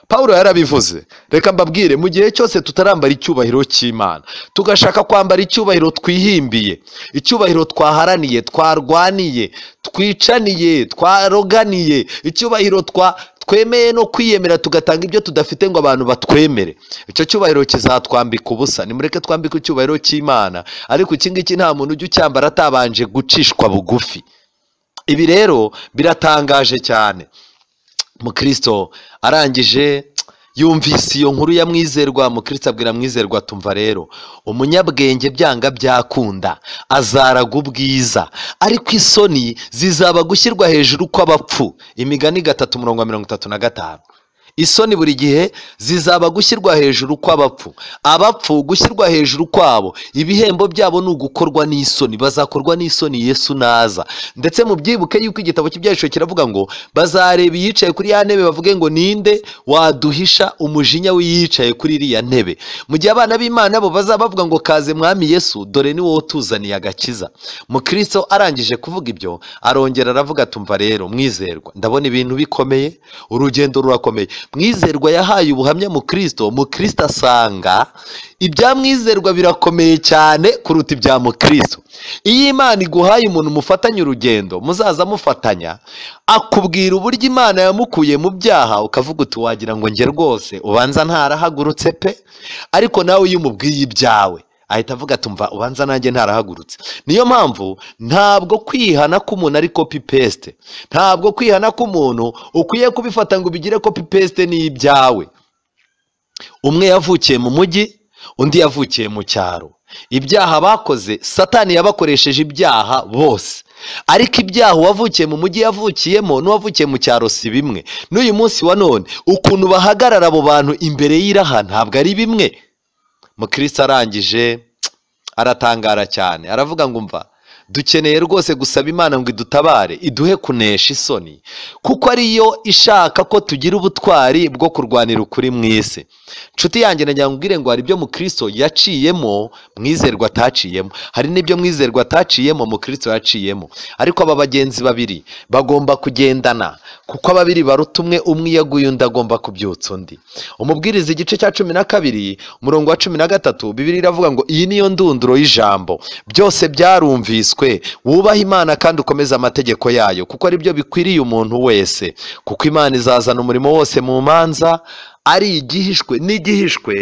paul yarabivuze reka mbabwire mu gihe cyose tutarambara icyubahiro cy'imana tugashaka kwambara icyubahiro twihimbiye icyubahiro twaharaniye twarwaniye twicaniye twaroganiye icyubahiro twa twemeye no kwiyemera tugatanga ibyo tudafite ngo abantu batwemere icyo cyubahiro kizatwambika ubusa nimureke twambike icyubahiro cy'imana ariko iki ngiki nta muntu ujya ucyambara atabanje gucishwa bugufi ibi rero biratangaje cyane mukirisito arangije yumvise iyo nkuru ya mwizerwa mukirisi abwira mwizerwa tumva rero umunyabwenge byanga byakunda azaraga ubwiza ariko isoni zizaba gushyirwa hejuru kw'abapfu imigani gatatu mirongo mirongo itatu na gatanu isoni buri gihe zizaba gushyirwa hejuru kw'abapfu abapfu gushyirwa hejuru kwabo ibihembo byabo ni ugukorwa n'isoni bazakorwa n'isoni yesu naza ndetse mu byibuke yuko igitabo cy'ibyahishwe kiravuga ngo bazareba iyicaye kuri ya ntebe bavuge ngo ninde waduhisha umujinya w'iyicaye kuri iriya ntebe mu gihe abana b'imana bo bazaba bavuga ngo kaze mwami yesu dore ni wowe utuzaniye agakiza mukristo arangije kuvuga ibyo arongera aravuga tumva rero mwizerwa ndabona ibintu bikomeye urugendo rurakomeye mwizerwa yahaye ubuhamya mu kirisito mu kirisito asanga ibya mwizerwa birakomeye cyane kuruta ibya mu kirisito iyo imana iguhaye umuntu mufatanya urugendo muzaza mufatanya akubwira uburyo imana yamukuye mu byaha ukavuga uti wagira ngo njye rwose ubanza ntarahagurutse pe ariko nawe iyo umubwiye ibyawe ahita avuga tumva ubanza nanjye ntarahagurutse niyo mpamvu ntabwo kwihana k'umuntu ari kopi pesite ntabwo kwihana k'umuntu ukwiye kubifata ngo ubigire kopi pesite n'ibyawe umwe yavukiye mu mujyi undi yavukiye mu cyaro ibyaha bakoze satani yabakoresheje ibyaha bose ariko ibyaha uwavukiye mu mujyi yavukiyemo n'uwavukiye mu cyaro si bimwe n'uyu munsi wa none ukuntu bahagarara abo bantu imbere y'iraha ntabwo ari bimwe mukristo arangije aratangara cyane aravuga ngo umva dukeneye rwose gusaba imana ngo idutabare iduhe kunesha isoni kuko ariyo ishaka ko tugira ubutwari bwo kurwanira ukuri mu isi inshuti yanjye nagira ngo ubwire ngo hari ibyo mukristo yaciyemo mwizerwa ataciyemo hari n'ibyo mwizerwa ataciyemo mukristo yaciyemo ariko aba bagenzi babiri bagomba kugendana kuko ababiri baruta umwe umwe iyo aguye undi agomba kubyutsa undi umubwiriza igice cya cumi na kabiri umurongo wa cumi na gatatu bibiri iravuga ngo iyi niyo ndunduro y'ijambo byose byarumviswe wubaha imana kandi ukomeze amategeko yayo kuko ari byo bikwiriye umuntu wese kuko imana izazana umurimo wose mu manza ari igihishwe n'igihishwe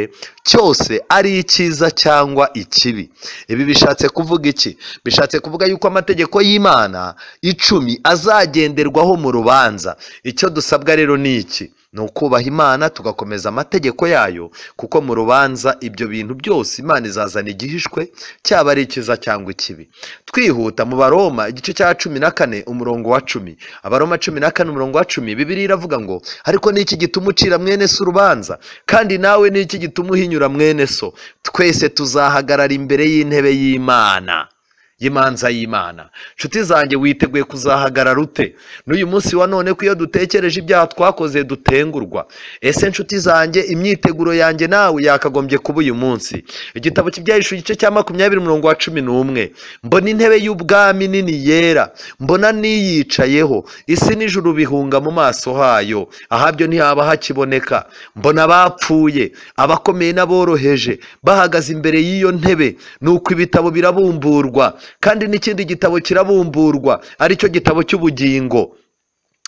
cyose ari icyiza cyangwa ikibi ibi bishatse kuvuga iki bishatse kuvuga yuko amategeko y'imana icumi azagenderwaho mu rubanza icyo dusabwa rero ni iki ni ukubaha imana tugakomeza amategeko yayo kuko mu rubanza ibyo bintu byose imana izazana igihishwe cyaba ari icyiza cyangwa ikibi twihuta mu baroma igice cya cumi na kane umurongo wa cumi abaroma cumi na kane umurongo wa cumi bibiri iravuga ngo ariko ni iki gituma ucira mwene se urubanza kandi nawe ni iki gituma uhinyura mwene so twese tuzahagarara imbere y'intebe y'imana y'imanza y'imana nshuti zanjye witeguye kuzahagarara ute n'uyu munsi wa none ko iyo dutekereje ibyaha twakoze dutengurwa ese nshuti zanjye imyiteguro yanjye nawe yakagombye kuba uyu munsi igitabo cy'ibyahishwe igice cya makumyabiri umurongo wa cumi n'umwe mbona intebe y'ubwami nini yera mbona n'iyicayeho isi n'ijuru bihunga mu maso hayo ahabyo ntihaba hakiboneka mbona abapfuye abakomeye n'aboroheje bahagaze imbere y'iyo ntebe ni uko ibitabo birabumburwa kandi n'ikindi gitabo kirabumburwa aricyo gitabo cy'ubugingo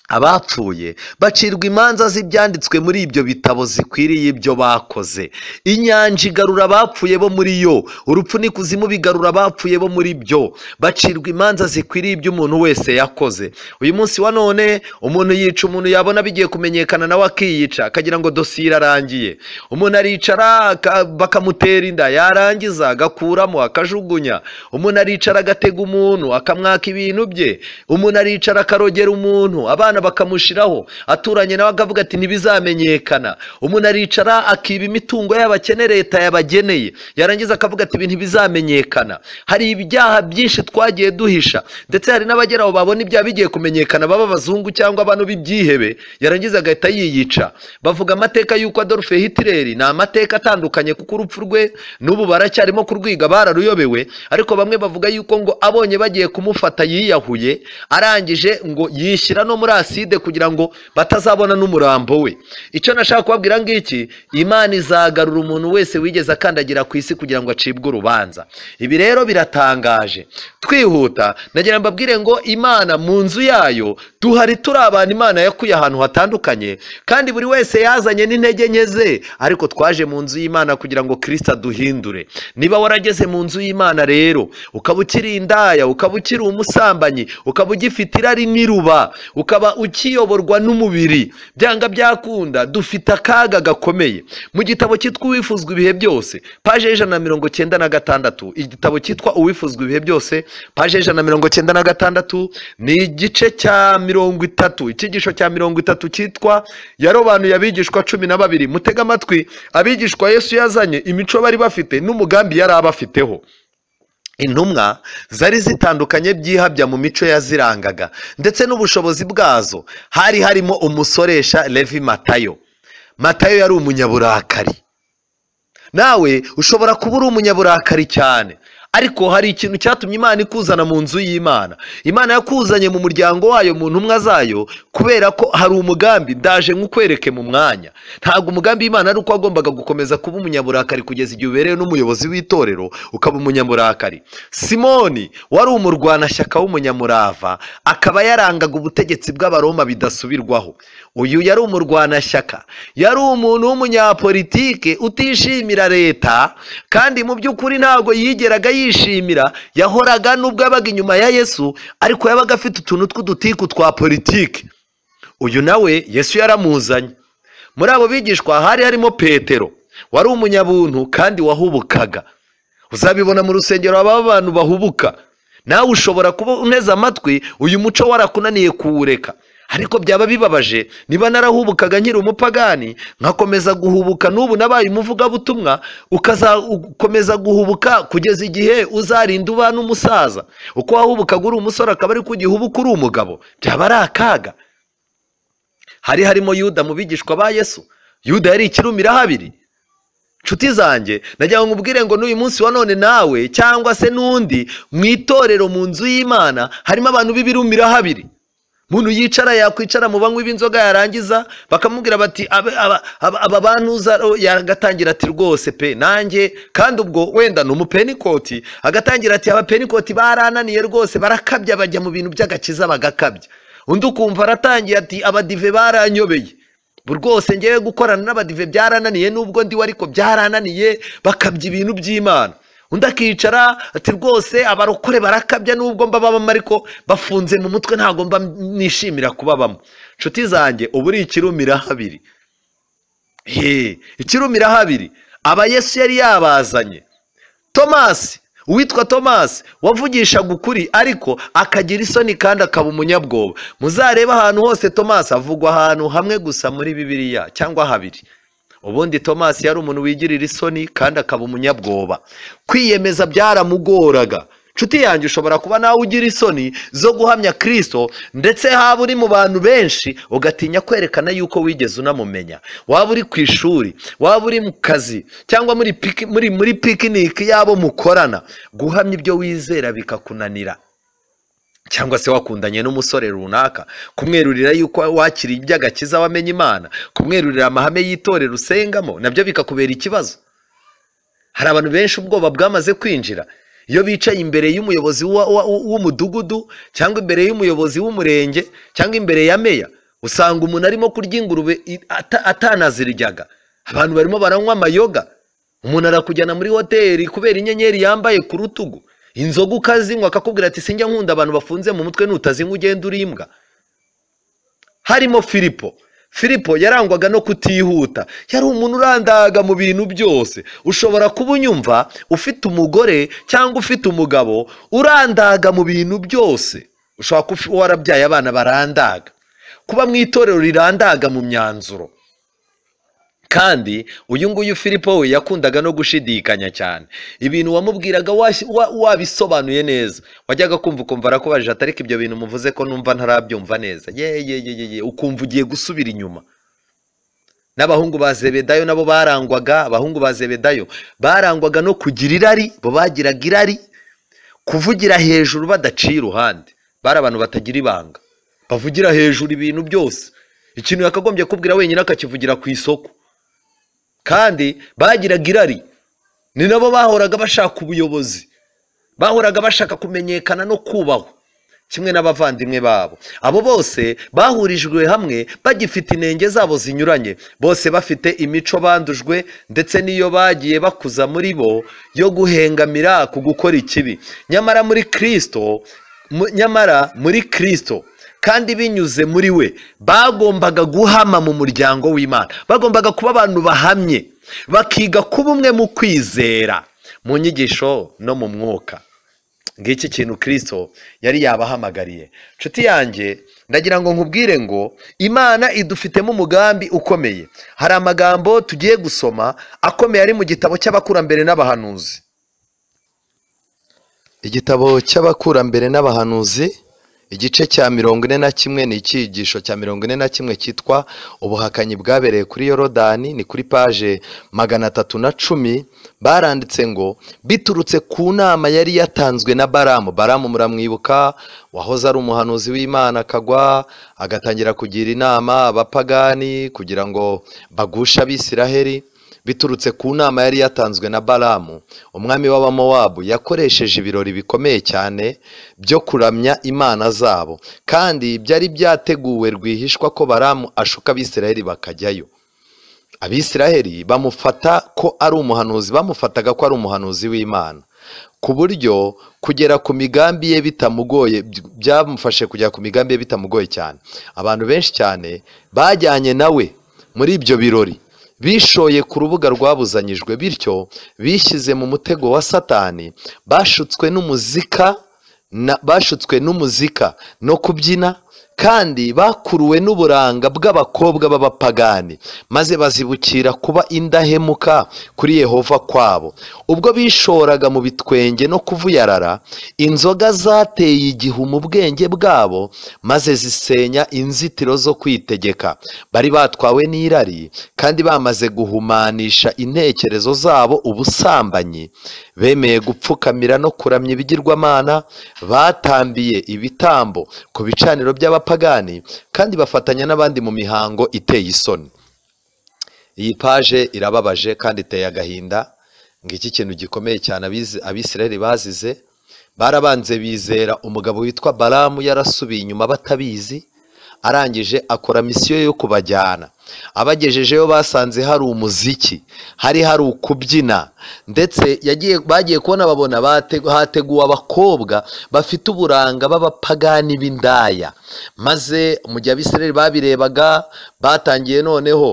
abapfuye bacirwa imanza z'ibyanditswe muri ibyo bitabo zikwiriye ibyo bakoze inyanja igarura abapfuye bo muri yo urupfu n'ikuzimu bigarura abapfuye bo muri byo bacirwa imanza zikwiriye ibyo umuntu wese yakoze uyu munsi wa none umuntu yica umuntu yabona bigiye kumenyekana nawe akiyica akagira ngo dosiye irarangiye umuntu aricara aka- bakamutera inda yarangiza agakuramo akajugunya umuntu aricara agatega umuntu akamwaka ibintu bye umuntu aricara akarogera umuntu abana bakamushiraho aturanye nawe akavuga ati ntibizamenyekana umuntu aricara akiba imitungo y'abakene leta yabageneye yarangiza akavuga ati ibi ntibizamenyekana hari ibyaha byinshi twagiye duhisha ndetse hari n'abagera aho babona ibyaha bigiye kumenyekana baba abazungu cyangwa abantu b'ibyihebe yarangiza agahita yiyica bavuga amateka y'uko adolphe hitler ni amateka atandukanye kuko urupfu rwe n'ubu baracyarimo kurwiga bararuyobewe ariko bamwe bavuga yuko ngo abonye bagiye kumufata yiyahuye arangije ngo yishyira no muri aside kugira ngo batazabona n'umurambo we icyo nashaka kubabwira ngiki imana izagarura umuntu wese wigeze akandagira ku isi kugira ngo acibwe urubanza ibi rero biratangaje twihuta nagira ngo mbabwire ngo imana mu nzu yayo duhari turi abantu imana yakuye ahantu hatandukanye kandi buri wese yazanye n'intege nke ze ariko twaje mu nzu y'imana kugira ngo kirisita aduhindure niba warageze mu nzu y'imana rero ukaba ukiri indaya ukaba ukiri umusambanyi ukaba ugifite irari n'iruba ukaba ukiyoborwa n'umubiri byanga byakunda dufite akaga gakomeye mu gitabo cyitwa uwifuzwa ibihe byose paje y'ijana na mirongo cyenda na gatandatu igitabo cyitwa uwifuzwa ibihe byose paje y'ijana na mirongo cyenda na gatandatu ni igice cya mirongo itatu icyigisho cya mirongo itatu cyitwa yarobanuye abigishwa cumi na babiri mutega amatwi abigishwa yesu yazanye imico bari bafite n'umugambi yari abafiteho intumwa zari zitandukanye byihabya mu mico yazirangaga ndetse n'ubushobozi bwazo hari harimo umusoresha levi matayo matayo yari umunyaburakari nawe ushobora kuba uri umunyaburakari cyane ariko hari ikintu cyatumye imana ikuzana mu nzu y'imana imana yakuzanye mu muryango wayo mu ntumwa zayo kubera ko hari umugambi ndaje nk'ukwereke mu mwanya ntabwo umugambi w'imana ari uko wagombaga gukomeza kuba umunyaburakari kugeza igihe uberewe n'umuyobozi w'itorero ukaba umunyamurakari simoni wari umurwanashyaka w'umunyamurava akaba yarangaga ubutegetsi bw'abaroma bidasubirwaho uyu yari umurwanashyaka yari umuntu w'umunyapolitike utishimira leta kandi mu by'ukuri ntabwo yigeraga yishimira yahoraga n'ubwo yabaga inyuma ya yesu ariko yabaga afite utuntu tw'udutiku twa politiki uyu nawe yesu yaramuzanye muri abo bigishwa hari harimo petero wari umunyabuntu kandi wahubukaga uzabibona mu rusengero haba abantu bahubuka nawe ushobora kuba uneze amatwi uyu muco warakunaniye kuwureka ariko byaba bibabaje niba narahubukaga nkiri umupagani nkakomeza guhubuka n'ubu nabaye umuvugabutumwa ukazakomeza guhubuka kugeza igihe uzarinda ubana umusaza uko wahubukaga uri umusore akaba ari ku gihubuka uri umugabo byaba ari akaga hari harimo yuda mu bigishwa ba yesu yuda yari ikirumira habiri nshuti zanjye nagira ngo nkubwire ngo n'uyu munsi wa none nawe cyangwa se n'undi mu itorero mu nzu y'imana harimo abantu b'ibirumira habiri umuntu yicara yakwicara mu banywi b'inzoga yarangiza bakamubwira bati "Abe- aba- aba aba bantuza ro-" yagatangira ati rwose pe nanjye kandi ubwo wenda ni umupenikoti agatangira ati abapenikoti barananiye rwose barakabya bajya mu bintu by'agakiza bagakabya undi ukumva aratangiye ati abadive baranyobeye bu rwose ngewe gukorana n'abadive byarananiye n'ubwo ndiwe ariko byarananiye bakabya ibintu by'imana undi akicara ati rwose abarokore barakabya n'ubwo mba babamo ariko bafunze mu mutwe ntabwo mba nishimira kubabamo inshuti zanjye ubu uri ikirumira habiri he ikirumira habiri aba yesu yari yabazanye tomasi uwitwa tomasi wavugishaga ukuri ariko akagira isoni kandi akaba umunyabwoba muzarebe ahantu hose tomasi avugwa ahantu hamwe gusa muri bibiliya cyangwa habiri ubundi tomasi yari umuntu wigirira isoni kandi akaba umunyabwoba kwiyemeza byaramugoraga nshuti yanjye ushobora kuba nawe ugira isoni zo guhamya kirisito ndetse haba uri mu bantu benshi ugatinya kwerekana yuko wigeze unamumenya waba uri ku ishuri waba uri mu kazi cyangwa muri piki- muri muri pikiniki y'abo mukorana guhamya ibyo wizera bikakunanira cyangwa se wakundanye n'umusore runaka kumwerurira yuko wakiriye iby'agakiza wamenye imana kumwerurira amahame y'itorero usengamo nabyo bikakubera ikibazo hari abantu benshi ubwoba bwamaze kwinjira iyo bicaye imbere y'umuyobozi wa- wa- w'umudugudu cyangwa imbere y'umuyobozi w'umurenge cyangwa imbere ya meya usanga umuntu arimo kurya ingurube i- ata- atanaziriryaga abantu barimo baranywa amayoga umuntu arakujyana muri hoteli kubera inyenyeri yambaye ku rutugu inzoga ukazinywa akakubwira ati sinjya nkunda abantu bafunze mu mutwe nutazinywa ugenda urimbwa harimo filipo filipo yarangwaga no kutihuta yari umuntu urandaga mu bintu byose ushobora kuba unyumva ufite umugore cyangwa ufite umugabo urandaga mu bintu byose ushobora kuba warabyaye abana barandaga kuba mu itorero rirandaga mu myanzuro kandi uyu nguyu filipo we yakundaga no gushidikanya cyane ibintu wamubwiraga washyi- wa- wabisobanuye neza wajyaga kumva ukumva arakubajije ati ariko ibyo bintu muvuze ko numva ntarabyumva neza ye ye ye ye ye ukumva ugiye gusubira inyuma n'abahungu ba zebedayo nabo barangwaga abahungu ba zebedayo barangwaga no kugira irari bo bagiraga irari kuvugira hejuru badaciye iruhande bari abantu batagira ibanga bavugira hejuru ibintu byose ikintu yakagombye kubwira wenyine akakivugira ku isoko kandi bagiraga irari ni nabo bahoraga bashaka ubuyobozi bahoraga bashaka kumenyekana no kubahwa kimwe n'abavandimwe babo abo bose bahurijwe hamwe bagifite intenge zabo zinyuranye bose bafite imico bandujwe ndetse n'iyo bagiye bakuza muri bo yo guhengamira ku gukora ikibi nyamara muri kirisito mu- nyamara muri kirisito kandi binyuze muri we bagombaga guhama mu muryango w'imana bagombaga kuba abantu bahamye bakiga kuba umwe mu kwizera mu nyigisho no mu mwuka ngiki kintu kirisito yari yabahamagariye nshuti yanjye ndagira ngo nkubwire ngo imana idufitemo umugambi ukomeye hari amagambo tugiye gusoma akomeye ari mu gitabo cy'abakurambere n'abahanuzi igitabo cy'abakurambere n'abahanuzi igice cya mirongo ine na kimwe ni icyigisho cya mirongo ine na kimwe cyitwa ubuhakanyi bwabereye kuri yorodani ni kuri paje magana atatu na cumi baranditse ngo biturutse ku nama yari yatanzwe na baramu baramu muramwibuka wahoze ari umuhanuzi w'imana akagwa agatangira kugira inama abapagani kugira ngo bagushe abisiraheli biturutse ku nama yari yatanzwe na baramu umwami w'abamowabu yakoresheje ibirori bikomeye cyane byo kuramya imana zabo kandi byari byateguwe rwihishwa ko baramu ashuka abisiraheli bakajyayo abisiraheli bamufata ko ari umuhanuzi bamufataga ko ari umuhanuzi w'imana ku buryo kugera ku migambi ye bitamugoye by- byamufashe kugera ku migambi ye bitamugoye cyane abantu benshi cyane bajyanye nawe muri ibyo birori bishoye ku rubuga rwabuzanyijwe bityo bishyize mu mutego wa satani bashutswe n'umuzika na- bashutswe n'umuzika no kubyina kandi bakuruwe n'uburanga bw'abakobwa b'abapagani maze bazibukira kuba indahemuka kuri yehova kwabo ubwo bishoraga mu bitwenge no kuvuyarara inzoga zateye igihu mu bwenge bwabo maze zisenya inzitiro zo kwitegeka bari batwawe n'irari kandi bamaze guhumanisha intekerezo zabo ubusambanyi bemeye gupfukamira no kuramya ibigirwamana batambiye ibitambo ku bicaniro by'abapagani kandi bafatanya n'abandi mu mihango iteye isoni iyi paje irababaje kandi iteye agahinda ngo iki kintu gikomeye cyane abizi- abisiraheli bazize barabanze bizera umugabo witwa baramu yarasubiye inyuma batabizi arangije akora misiyo yo kubajyana abagejejeyo basanze hari umuziki hari hari ukubyina ndetse yagiye bagiye kubona babona bate- hateguwe abakobwa bafite uburanga b'abapagani b'indaya maze mu gihe abisirayeli babirebaga batangiye noneho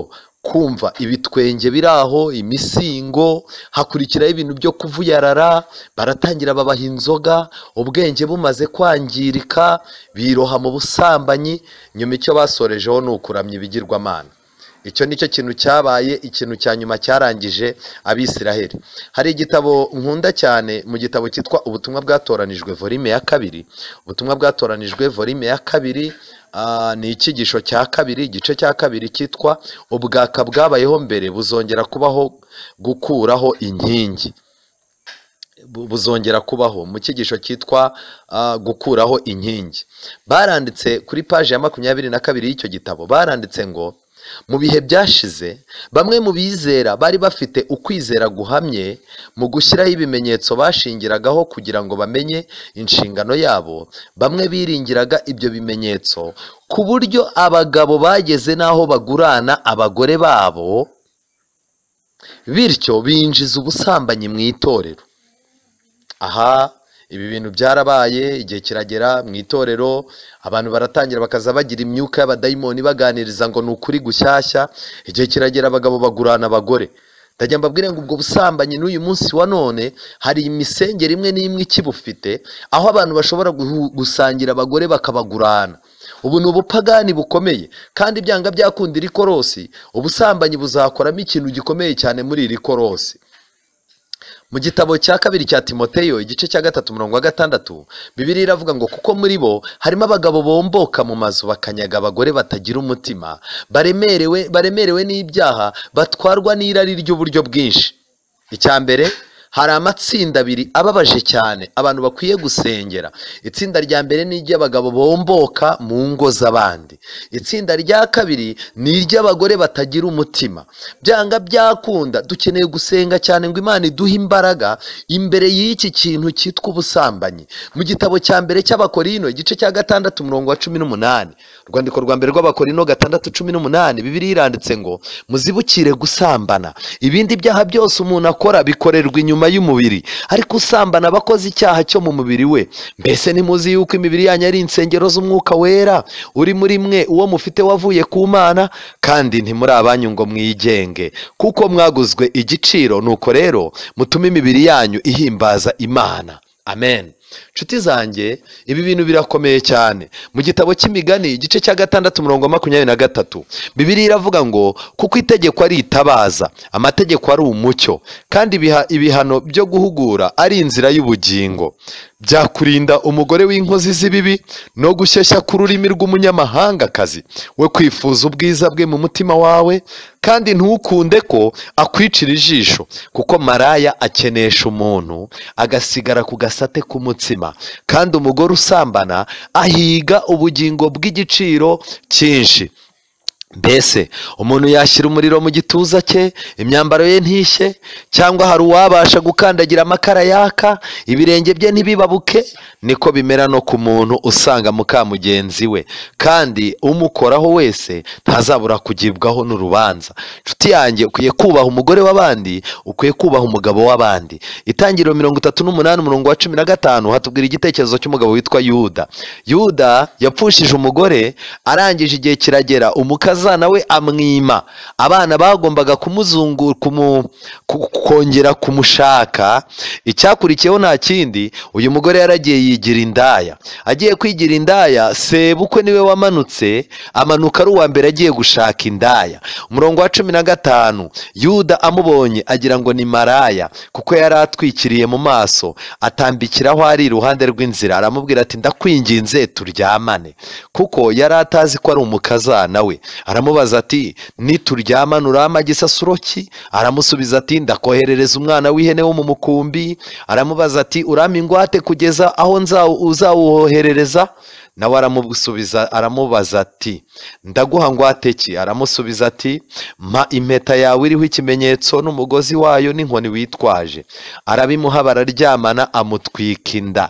kumva ibitwenge biri aho imisingo hakurikiraho ibintu byo kuvuyarara baratangira babaha inzoga ubwenge bumaze kwangirika biroha mu busambanyi nyuma icyo basorejeho ni ukuramya ibigirwamana icyo nicyo kintu cyabaye ikintu cya nyuma cyarangije abisiraheli hari igitabo nkunda cyane mu gitabo cyitwa ubutumwa bwatoranijwe volume ya kabiri ubutumwa bwatoranijwe volume ya kabiri ah, ni icyigisho cya kabiri igice cya kabiri cyitwa ubwaka bwabayeho mbere buzongera kubaho gukuraho inkingi bu- buzongera kubaho mu cyigisho cyitwa ah, gukuraho inkingi baranditse kuri paji ya makumyabiri na kabiri y'icyo gitabo baranditse ngo mu bihe byashize bamwe mu bizera bari bafite ukwizera guhamye mu gushyiraho ibimenyetso bashingiragaho kugira ngo bamenye inshingano yabo bamwe biringiraga ibyo bimenyetso ku buryo abagabo bageze n'aho bagurana abagore babo bityo binjiza ubusambanyi mu itorero aha ibi bintu byarabaye igihe kiragera mu itorero abantu baratangira bakaza bagira imyuka y'abadayimoni baganiriza ngo ni ukuri gushyashya igihe kiragera abagabo bagurana abagore ndajya mbabwire ngo ubwo busambanyi n'uyu munsi wa none hari imisengeri imwe n'imwe ikibufite aho abantu bashobora guhu- gusangira abagore bakabagurana ubu ni ubupagani bukomeye kandi ibyanga byakunda iri korosi ubusambanyi buzakoramo ikintu gikomeye cyane muri iri korosi mu gitabo cya kabiri cya timoteyo igice cya gatatu murongo wa gatandatu bibiri iravuga ngo kuko muri bo harimo abagabo bomboka mu mazu bakanyaga abagore batagira umutima baremerewe baremerewe n'ibyaha batwarwa n'irari ry'uburyo bwinshi icya mbere hari amatsinda abiri ababaje cyane abantu bakwiye gusengera itsinda rya mbere ni iry'abagabo bomboka mu ngo z'abandi itsinda rya kabiri ni iry'abagore batagira umutima byanga byakunda dukeneye gusenga cyane ngo imana iduhe imbaraga imbere y'iki kintu cyitwa ubusambanyi mu gitabo cya mbere cy'abakorino igice cya gatandatu umurongo wa cumi n'umunani urwandiko rwa mbere rw'abakorino gatandatu cumi n'umunani bibiri iranditse ngo muzibukire gusambana ibindi byaha byose umuntu akora bikorerwa inyuma y'umubiri ariko usambana aba akoze icyaha cyo mu mubiri we mbese ntimuzi yuko imibiri yanyu ari insengero z'umwuka wera uri muri mwe uwo mufite wavuye ku mana kandi ntimuri abanyu ngo mwigenge kuko mwaguzwe igiciro nuko rero mutume imibiri yanyu ihimbaza imana amen nshuti zanjye ibi bintu birakomeye cyane mu gitabo cy'imigani igice cya gatandatu umurongo wa makumyabiri na gatatu bibiri iravuga ngo kuko itegeko ari itabaza amategeko ari umucyo kandi ibiha- ibihano byo guhugura ari inzira y'ubugingo byakurinda umugore w'inkozi z'ibibi no gushyeshya k'ururimi rw'umunyamahangakazi we kwifuza ubwiza bwe mu mutima wawe kandi ntukunde ko akwicira ijisho kuko maraya akenesha umuntu agasigara ku gasate k'umutsima kandi umugore usambana ahiga ubugingo bw'igiciro cyinshi mbese umuntu yashyira umuriro mu gituza cye imyambaro ye ntishye cyangwa hari uwabasha gukandagira amakara yaka ibirenge bye ntibibabuke niko bimera no ku muntu usanga muka mugenzi we kandi umukoraho wese ntazabura kugibwaho n'urubanza inshuti yanjye ukwiye kubaha umugore w'abandi ukwiye kubaha umugabo w'abandi itangiriro mirongo itatu n'umunani umurongo wa cumi na gatanu hatubwira igitekerezo cy'umugabo witwa yuda yuda yapfushije umugore arangije igihe kiragera umukazana we amwima abana bagombaga kumuzungura kumu- ku- kongera kumushaka icyakurikiyeho nta kindi uyu mugore yaragiye yigira indaya agiye kwigira indaya sebukwe niwe wamanutse amanuka ari uwa mbere agiye gushaka indaya umurongo wa cumi na gatanu yuda amubonye agira ngo ni maraya kuko yari atwikiriye mu maso atambikiraho ari iruhande rw'inzira aramubwira ati ndakwinginze turyamane kuko yari atazi ko ari umukazana we aramubaza ati nituryamana urampa gisasuro ki aramusubiza ati ndakoherereza umwana w'ihene wo mu mukumbi aramubaza ati urampa ingwate kugeza aho nzawu- uzawuhoherereza nawe aramusubiza aramubaza ati ndaguha ngwate ki aramusubiza ati mpa impeta yawe iriho ikimenyetso n'umugozi wayo n'inkoni witwaje arabimuha bararyamana amutwika inda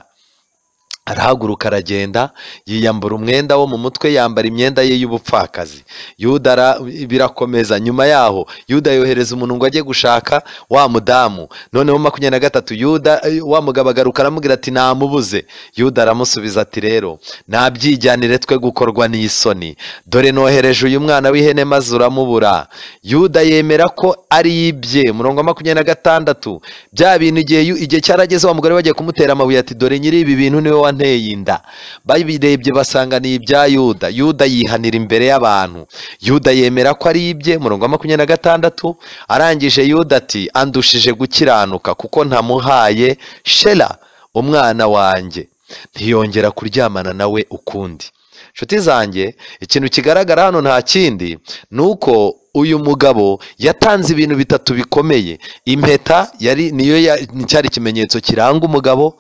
arahaguruka aragenda yiyambura umwenda wo mu mutwe yambara imyenda ye y'ubupfakazi yuda ara- birakomeza nyuma yaho yuda yohereza umuntu ngo ajye gushaka wa mudamu noneho makumyabiri na gatatu yuda eh, wa mugabo agaruka aramubwira ati namubuze yuda aramusubiza ati rero nabyijyanire twe gukorwa n'isoni dore nohereje uyu mwana w'ihene maze uramubura yuda yemera ko ari ibye murongo wa makumyabiri na gatandatu bya bintu igihe yu- igihe cyarageze wa mugore bagiye kumutera amabuye ati dore nyiri ibi bintu niwe wa wanteye inda babirebye basanga ni ibya yuda yuda yihanira imbere y'abantu yuda yemera ko ari ibye murongo wa makumyabiri na gatandatu arangije yuda ati andushije gukiranuka kuko ntamuhaye shera umwana wanjye ntiyongera kuryamana nawe ukundi inshuti zanjye ikintu kigaragara hano nta kindi ni uko uyu mugabo yatanze ibintu bitatu bikomeye impeta yari niyo ya- cyari ikimenyetso kiranga umugabo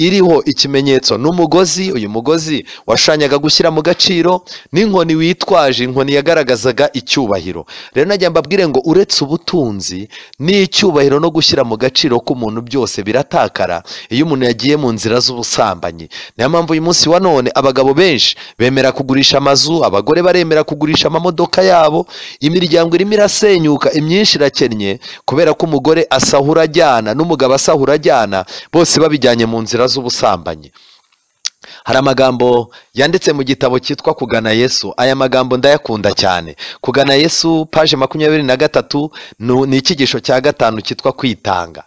iriho ikimenyetso n'umugozi uyu mugozi washushanyaga gushyira mu gaciro n'inkoni witwaje inkoni yagaragazaga icyubahiro rero najya mbabwire ngo uretse ubutunzi n'icyubahiro no gushyira mu gaciro k'umuntu byose biratakara iyo umuntu yagiye mu nzira z'ubusambanyi niyo mpamvu uyu munsi wa none abagabo benshi bemera kugurisha amazu abagore baremera kugurisha amamodoka yabo imiryango irimo irasenyuka imyinshi irakennye kubera ko umugore asahura ajyana n'umugabo asahura ajyana bose babijyanye mu nzira z'ubusambanyi hari amagambo yanditse mu gitabo cyitwa kugana yesu aya magambo ndayakunda cyane kugana yesu paje makumyabiri na gatatu nu- ni icyigisho cya gatanu cyitwa kwitanga